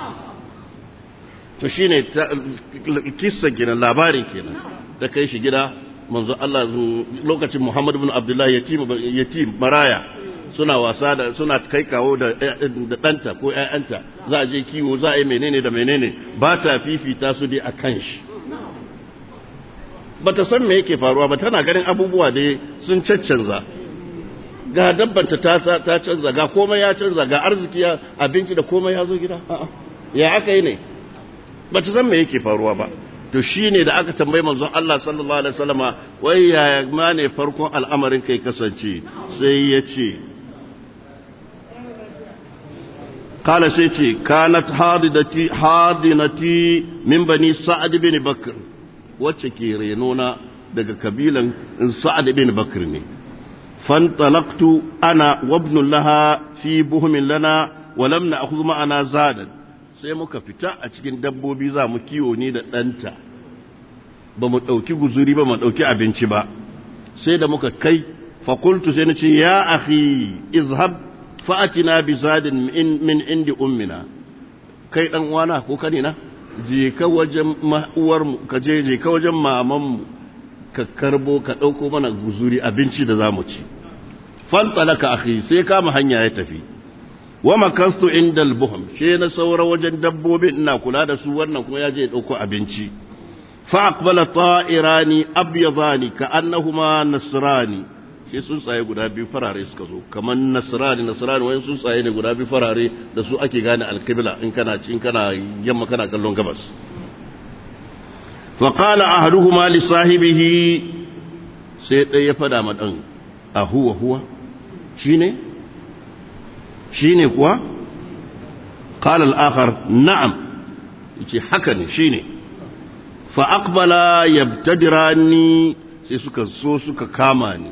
to shine kissan kenan labarin kenan ta kai shi gida manzo Allah lokacin Muhammad ibn Abdullah yatim yatim maraya suna wasa da suna kai kawo da da danta ko ƴaƴanta za a je kiwo za a yi menene da menene ba ta fifita su dai akan shi bata san me yake faruwa ba tana ganin abubuwa da sun caccanza ga dabbanta ta ta canza ga komai ya canza ga arziki ya abinci da komai ya zo gida a'a ya aka yi ne bata san me yake faruwa ba to shine da aka tambayi manzon Allah sallallahu alaihi wasallama wai yaya ma ne farkon al'amarin kai kasance sai ya ce قال سيتي كانت حاضنتي حاضنتي من بني سعد بن بكر wacce ke renona daga kabilan sa'ad bin bakr ne fantalaqtu ana wabnun laha fi buhumin lana wa lam na'khudh ma'ana zadan sai muka fita a cikin dabbobi za mu kiwo ne da danta ba mu dauki guzuri ba mu dauki abinci ba sai da muka kai fa qultu sai nace ya akhi izhab fa'atina bi zadin min indi ummina kai dan uwana ko kanina je ka wajen uwarmu ka je je ka wajen mamanmu ka karbo ka ɗauko mana guzuri abinci da zamu ci fantalaka akhi sai kama hanya ya tafi wa makastu indal buhum she na saura wajen dabbobin ina kula da su wannan kuma ya je ya ɗauko abinci fa aqbala ta'irani abyadani ka annahuma nasrani shi tsuntsaye guda biyu farare suka zo kamar nasrani nasrani wani tsuntsaye ne guda biyu farare da su ake gane alkibla in kana in kana yamma kana kallon gabas fa qala ahaduhuma li sahibihi sai dai ya fada ma dan a huwa huwa shine shine kuwa qala al-akhar na'am yace haka ne shine fa aqbala yabtadirani sai suka so suka kama ni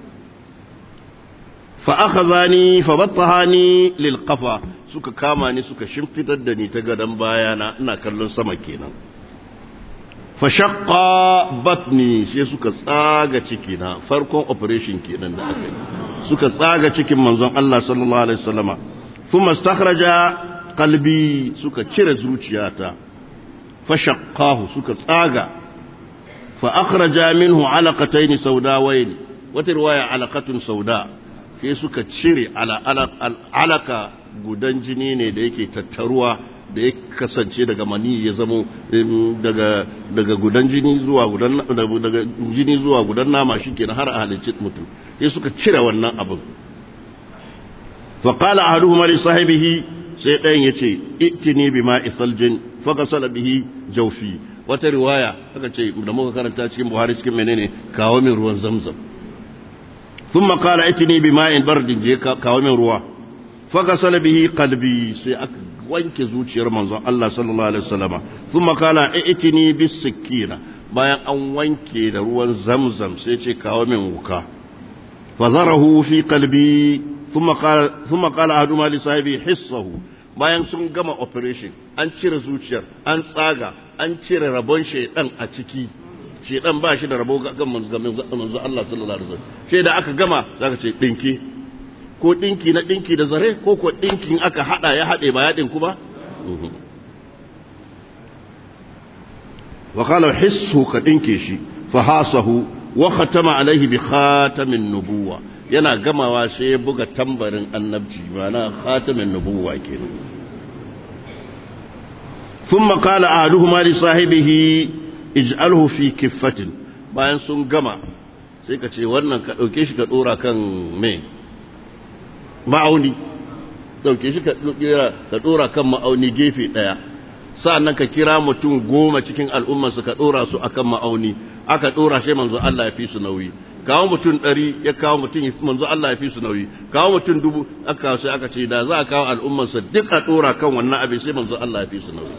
فأخذني فبطهاني للقفا suka kama ni suka shimfitar da ni ta gadon bayana ina kallon sama kenan fa shaqqa batni sai suka tsaga ciki na farkon operation kenan da aka yi suka tsaga cikin manzon Allah sallallahu alaihi wasallama thumma istakhraja qalbi suka cire zuciyata fa shaqqahu suka tsaga fa akhraja minhu alaqatayn saudawayn wata riwaya alaqatun sauda sai suka cire alaka gudan jini ne da yake tattaruwa da ya kasance daga mani ya zamo daga daga gudan jini zuwa gudan daga jini zuwa gudan nama shikenan har a halicci mutum sai suka cire wannan abin fa qala ahaduhuma li sahibihi sai ɗayan yace itini bima isaljin fa qasala bihi jawfi wata riwaya aka ce da muka karanta cikin Buhari cikin menene kawo min ruwan Zamzam ثم قال اتني بماء برد je kawo min ruwa faghasala bihi qalbi sai aka wanke zuciyar manzon Allah sallallahu alaihi wasallama thumma qala itini bis sikina bayan an wanke da ruwan zamzam sai ce kawo min wuka fazarahu fi qalbi thumma qala thumma qala ahaduma li sahibi hissahu bayan sun gama operation an cire zuciyar an tsaga an cire rabon shaidan a ciki shedan ba shi da rabo ga manzo Allah sallallahu alaihi wasallam sai da aka gama zaka ce dinki ko dinki na dinki da zare ko ko dinkin aka hada ya hade ba ya dinku ba wa qala hissu ka dinke shi fa hasahu wa khatama alaihi bi khatamin nubuwa yana gamawa sai ya buga tambarin annabci mana khatamin nubuwa kenan ثم قال أحدهما لصاحبه ij'alhu fi kiffatin bayan sun gama sai ka ce wannan ka ɗauke shi ka ɗora kan me ma'auni ɗauke shi ka ɗora kan ma'auni gefe ɗaya sa'annan ka kira mutum goma cikin al'ummarsu ka ɗora su akan ma'auni aka ɗora shi manzo Allah ya fi su nauyi kawo mutum ɗari ya kawo mutum manzo Allah ya fi su nauyi kawo mutum dubu aka sai aka ce da za a kawo al'ummarsa duk a ɗora kan wannan abin sai manzo Allah ya fi su nauyi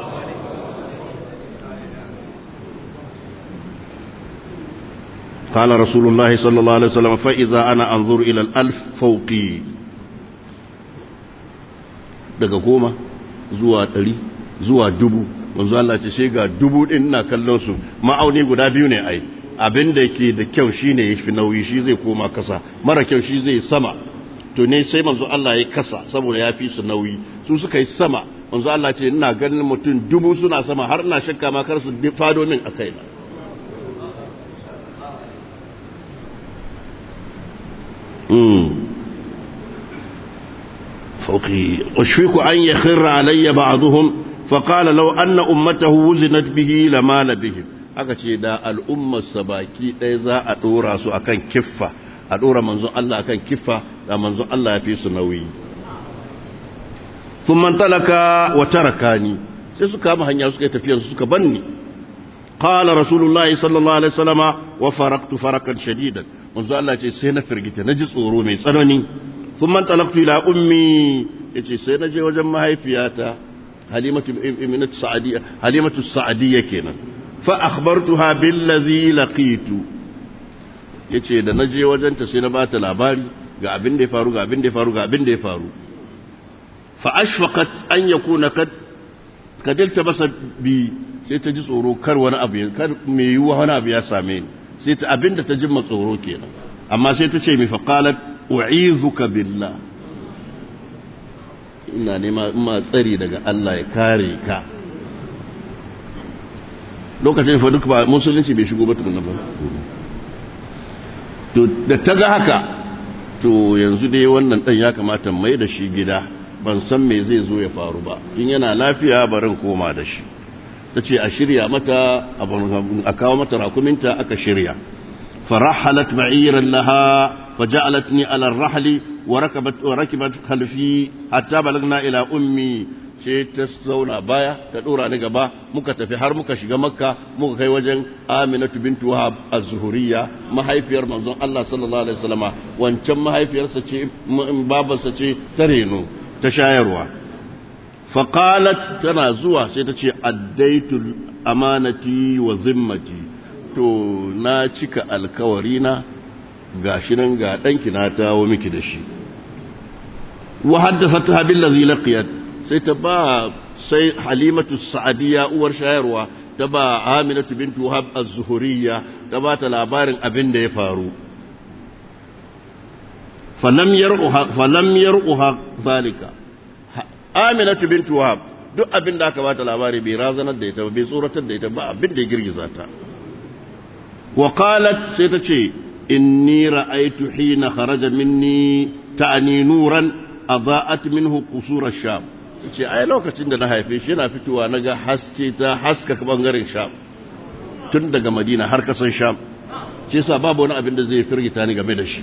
قال رسول الله صلى الله عليه وسلم فإذا أنا أنظر إلى الألف فوقي daga goma zuwa ɗari zuwa dubu manzo Allah ce sai ga dubu ɗin ina kallon su ma'auni guda biyu ne ai abin da ke da kyau shine ya fi nauyi shi zai koma kasa mara kyau shi zai sama to ne sai manzo Allah ya kasa saboda ya fi su nauyi su suka yi sama manzo Allah ce ina ganin mutum dubu suna sama har ina shakka ma kar su fado min a kaina فوقي أشفق أن يخر علي بعضهم فقال لو أن أمته وزنت به لمال بهم aka ce da al'ummar baki ɗaya za a ɗora su akan kiffa a ɗora manzon Allah akan kiffa da manzon Allah ya fi su nauyi sun talaka wa tarakani sai su kama hanya suka yi tafiyarsu suka banni قال رسول الله صلى الله عليه وسلم وفرقت فرقا شديدا منذ الله ce sai na firgita na ji tsoro mai tsanani ثم انطلقت الى امي yace sai na je wajen mahaifiyata halimatu ibnatu sa'diyya halimatu sa'diyya kenan fa akhbartuha billazi laqitu yace da naje wajen ta sai na bata labari ga abin da ya faru ga abin da ya faru ga abin da ya faru fa ashfaqat an yakuna kad kadilta basa bi sai ta ji tsoro kar wani abu kar me yiwuwa wani abu ya same ni sai ta abin da ta jimma tsoro kenan amma sai ta ce mi fa qalat u'izuka billah ina nema ma tsari daga Allah ya kare ka lokacin fa duk ba musulunci bai shigo ba tukunna ba to da ta ga haka to yanzu dai wannan dan ya kamata mai da shi gida ban san me zai zo ya faru ba in yana lafiya barin koma da shi ta ce a shirya mata a kawo mata rakuminta aka shirya farahalat ma'iran laha فجعلتني على الرحل وركبت وركبت خلفي حتى بلغنا الى امي sai ta zauna baya ta dora ni gaba muka tafi har muka shiga makka muka kai wajen aminatu bintu wahab az-zuhuriyya mahaifiyar manzon Allah sallallahu alaihi wasallama wancan mahaifiyarsa ce babarsa ce ta reno ta shayarwa fa qalat tana zuwa sai ta ce addaitu amanati wa zimmati to na cika alkawarina ga shi nan ga ɗanki na tawo miki da shi wa haddasa ta bil ladhi laqiyat sai ta ba sai halimatu sa'adiya uwar shayarwa ta ba Aminatu bintu Wahab az-Zuhuriyya ta ba ta labarin abin da ya faru falam yar'uha falam yar'uha zalika Aminatu bintu Wahab duk abin da aka ba ta labari bai razanar da ita ba bai tsoratar da ita ba abin da ya girgiza ta wa qalat sai ta ce inni ra'aytu hina kharaja minni ta'ni nuran adaa'at minhu qusur ash-sham ce ai lokacin da na haife shi yana fitowa naga haske ta haska bangaren sham tun daga madina har kasan sham shi yasa babu wani abin da zai firgita ni game da shi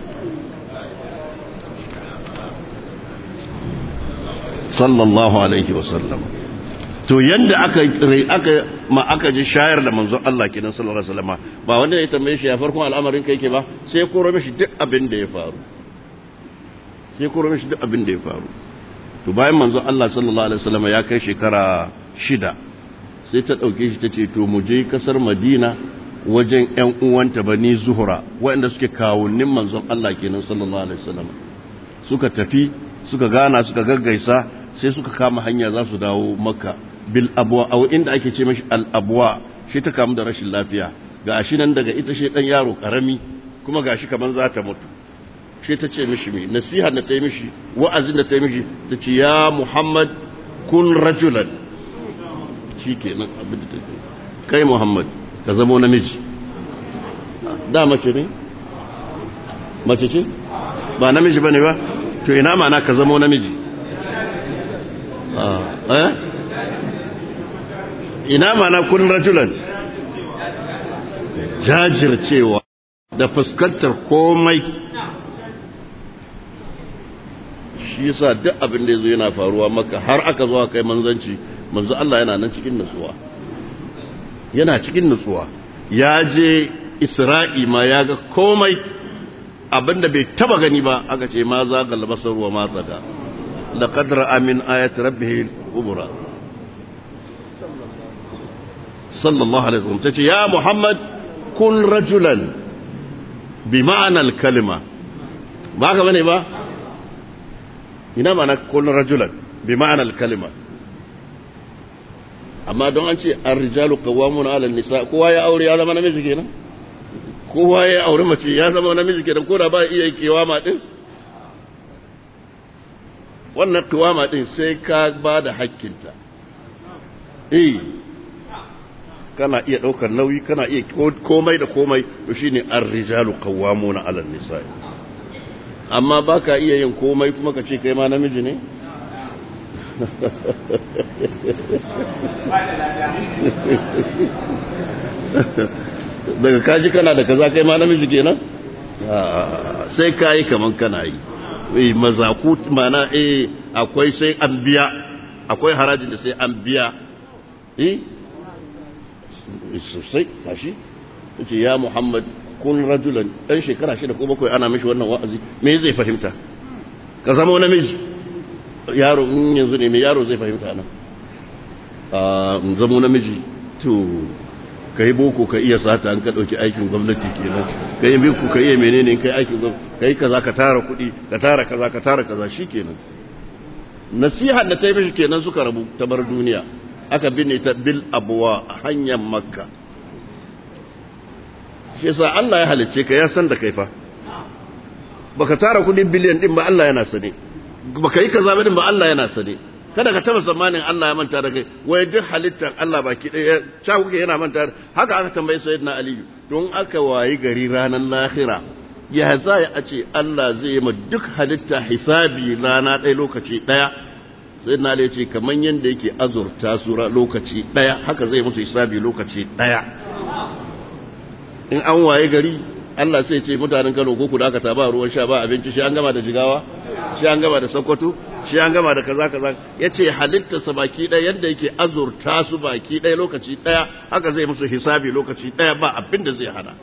sallallahu alaihi wasallam to yanda aka aka ma aka ji shayar da manzon Allah kenan sallallahu alaihi wasallam ba wanda ya tambaye shi ya farkon al'amarin kai ke ba sai koro mishi duk abin da ya faru sai koro mishi duk abin da ya faru to bayan manzon Allah sallallahu alaihi wasallam ya kai shekara shida sai ta dauke shi tace to mu je kasar Madina wajen ƴan uwanta bani Zuhra waɗanda suke kawunnin manzon Allah kenan sallallahu alaihi wasallam suka tafi suka gana suka gaggaisa sai suka kama hanya za su dawo Makka bil abwa aw inda ake ce mashi al abwa shi ta kamu da rashin lafiya ga shi nan daga ita shi dan yaro karami kuma gashi kaman za ta mutu shi ta ce mishi mai nasiha da ta yi mishi wa'azin da ta yi mishi ta ce ya muhammad kun rajulan shi ke nan abin da ta ce kai muhammad ka zamo namiji da mace ne mace ce ba namiji ba ne ba to ina mana ka zamo namiji eh ina mana kun rajulan jajircewa da fuskantar komai shi yasa duk abin da yazo yana faruwa maka har aka zo kai manzanci manzo Allah yana nan cikin nutsuwa yana cikin nutsuwa ya je Isra'i ma ya ga komai abinda bai taba gani ba aka ce ma za ga labasar wa ma tsada laqad ra'a min ayati rabbih kubra sallallahu alaihi wasallam tace ya muhammad kun rajulan bi ma'anar kalima ba ka bane ba ina mana kun rajulan bi ma'anar kalima amma don an ce an rijalu qawwamuna 'ala nisa kowa ya aure ya zama namiji kenan kowa ya aure mace ya zama namiji kenan ko da ba iya kiwama din wannan kiwama din sai ka ba da hakkinta eh kana iya ɗaukar nauyi kana iya komai da komai to shine ar-rijalu qawwamuna 'ala an-nisaa amma baka iya yin komai kuma ka ce kai ma namiji ne daga kaji kana da kaza kai ma namiji kenan sai kai kaman kana yi eh mazaku mana eh akwai sai an biya akwai harajin da sai an biya eh sosai tashi yace ya Muhammad kun rajulan dan shekara shida ko bakwai ana mishi wannan wa'azi me zai fahimta ka zama namiji yaro in yanzu ne me yaro zai fahimta nan a zama namiji to ka yi boko ka iya sata an ka ɗauki aikin gwamnati kenan ka yi boko ka iya menene ka yi aikin gwamnati ka yi kaza ka tara kuɗi ka tara kaza ka tara kaza shi kenan nasihar da ta yi mishi kenan suka rabu ta bar duniya aka binne ta bil abuwa a hanyar makka shi yasa Allah ya halicce ka ya san da kai fa baka tara kudi biliyan din ba Allah yana sane baka yi kaza din ba Allah yana sane kada ka taba zamanin Allah ya manta da kai wai duk halittar Allah baki ɗaya cha kuke yana manta haka aka tambayi sayyidina Ali don aka wayi gari ranar lahira ya za a ce Allah zai yi ma duk halitta hisabi rana ɗaya lokaci ɗaya sai na da ce kamar yadda yake azurta su lokaci ɗaya haka zai musu hisabi lokaci ɗaya in an waye gari Allah sai ce mutanen Kano ko ku da aka ba ruwan sha ba abinci shi an gama da jigawa shi an gama da Sokoto shi an gama da kaza kaza yace halitta sa baki ɗaya yadda yake azurta su baki ɗaya lokaci ɗaya haka zai musu hisabi lokaci ɗaya ba abin da zai hana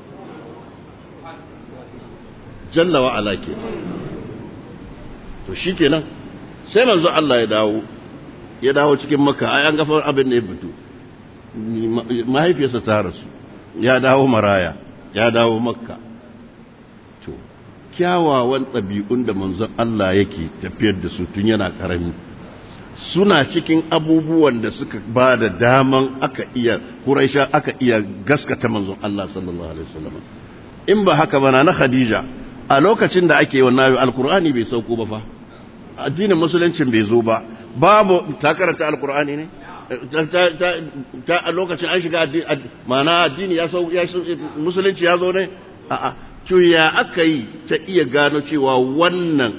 jalla wa ala ke to shikenan sai manzo Allah ya dawo ya dawo cikin maka ai an gafar abin da ya fito mahaifiyarsa ta rasu ya dawo maraya ya dawo makka to kyawawan ɗabi'un da manzon Allah yake tafiyar da su tun yana ƙarami suna cikin abubuwan da suka ba da daman aka iya Quraisha aka iya gaskata manzon Allah sallallahu alaihi wasallam in ba haka bana na Khadija a lokacin da ake wannan alkur'ani bai sauko ba fa addinin musuluncin bai zo ba babu ta karanta alkur'ani ne ta a lokacin an shiga mana addini ya sau musulunci ya zo ne a'a ya aka yi ta iya gano cewa wannan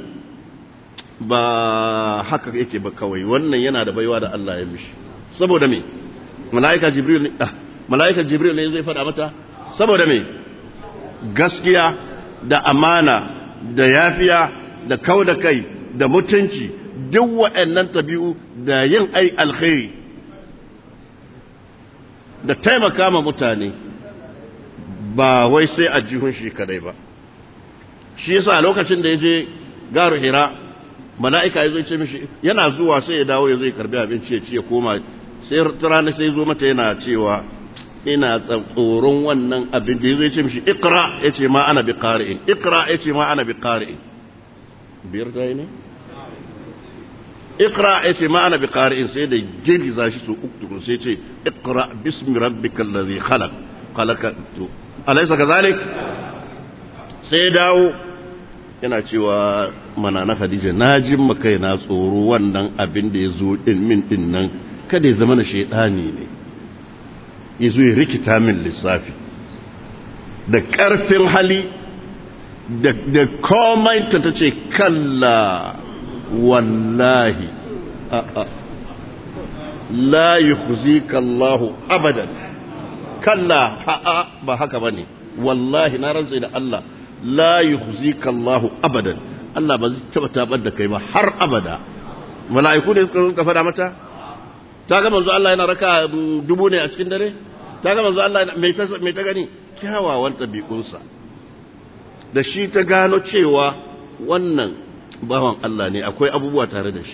ba haka yake ba kawai wannan yana da baiwa da Allah ya mishi saboda me mala'ika jibril ne mala'ika jibril ne zai faɗa mata saboda me gaskiya da amana da yafiya da kau da kai da mutunci duk waɗannan tabi'u da yin ai alkhairi da taimaka ma mutane ba wai sai a jihun shi kadai ba shi yasa lokacin da ya je garu hira mala'ika ya zo ce mishi yana zuwa sai ya dawo ya zo ya karbi abinci ya ci ya koma sai rana sai zo mata yana cewa ina tsoron wannan abin da ya zo ya ce mishi ikra ya ce ma ana bi qari'in ikra ya ce ma ana bi qari'in biyar ta yi ne ikra ya ce ma ana bi qari'in sai da girgiza shi su uku sai ce ikra bismi rabbikal ladhi khalaq khalaqa alaysa kadhalik sai dawo yana cewa mana na Khadija na jin makai na tsoro wannan abin da ya zo din min din nan kada ya zama na shaidani ne ya zo ya rikita min lissafi da ƙarfin hali da komai ta ta ce kalla wallahi a'a la yukhzika Allahu abadan kalla ha'a ba haka bane wallahi na rantsa da Allah la yukhzika Allahu abadan Allah ba zai taba tabar da kai ba har abada mala'iku ne suka faɗa mata ta ga manzo Allah yana raka dubu ne a cikin dare ta ga manzo Allah mai ta mai ta gani kyawawan tabi'unsa da shi ta gano cewa wannan bawan Allah ne akwai abubuwa tare da shi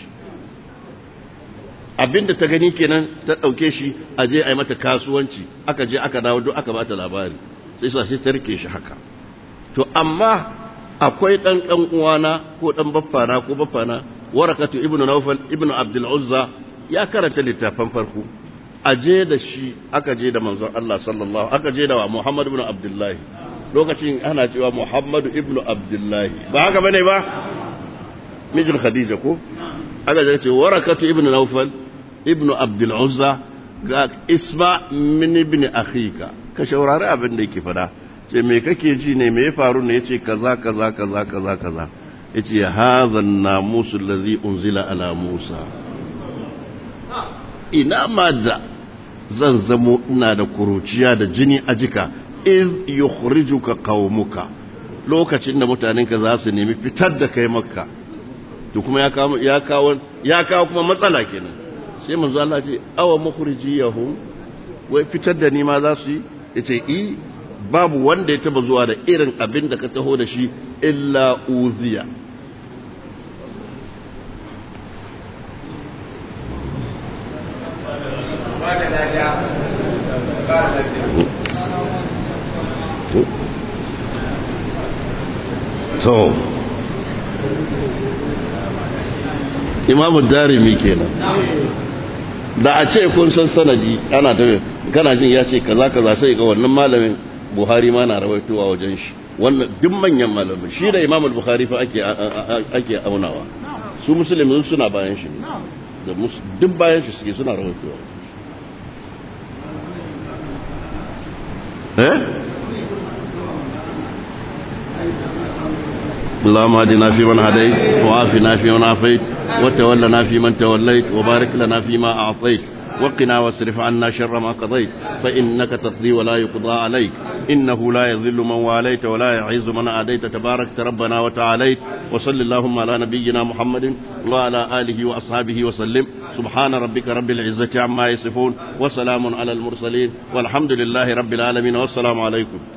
abinda ta gani kenan ta ɗauke shi a je a yi mata kasuwanci aka je aka dawo duk aka bata labari sai sa sai ta rike shi haka to amma akwai ɗan ɗan uwana ko ɗan baffana ko baffana warakatu ibnu nawfal ibnu abdul uzza ya karanta littafan farko a je da shi aka je da manzon Allah sallallahu aka je da wa Muhammad ibn Abdullahi lokacin ana cewa Muhammad ibn Abdullahi ba haka bane ba mijin Khadija ko aka je ce warakatu ibn Nawfal ibn Abdul Uzza ga isma min ibn akhika ka shaurari abin da yake fada ce me kake ji ne me ya faru ne yace kaza kaza kaza kaza kaza yace hadha an-namus alladhi unzila ala Musa ina ma da zan zamo ina da kuruciya da jini a jika iz yukhrijuka qaumuka lokacin da mutanenka za su nemi fitar da kai makka to kuma ya kawo ya kawo ya kawo kuma matsala kenan sai manzo Allah ce awa mukhrijiyahum wai fitar da ni ma za su yi yace i babu wanda ya taba zuwa da irin abin da ka taho da shi illa uziya to imamu darimi kenan da a ce kun san sanadi ana ta kana jin ya ce kaza kaza sai ga wannan malamin buhari ma na rawaitowa wajen shi wannan duk manyan malamin shi da imamul buhari fa ake ake aunawa su musulmi suna bayan shi da duk bayan shi suke suna rawaitowa eh اللهم اهدنا فيمن هديت وعافنا فيمن عافيت وتولنا فيمن توليت وبارك لنا فيما أعطيت وقنا واصرف عنا شر ما قضيت فإنك تقضي ولا يقضى عليك إنه لا يذل من واليت ولا يعز من عاديت تبارك ربنا وتعاليت وصل اللهم على نبينا محمد وعلى آله وأصحابه وسلم سبحان ربك رب العزة عما يصفون وسلام على المرسلين والحمد لله رب العالمين والسلام عليكم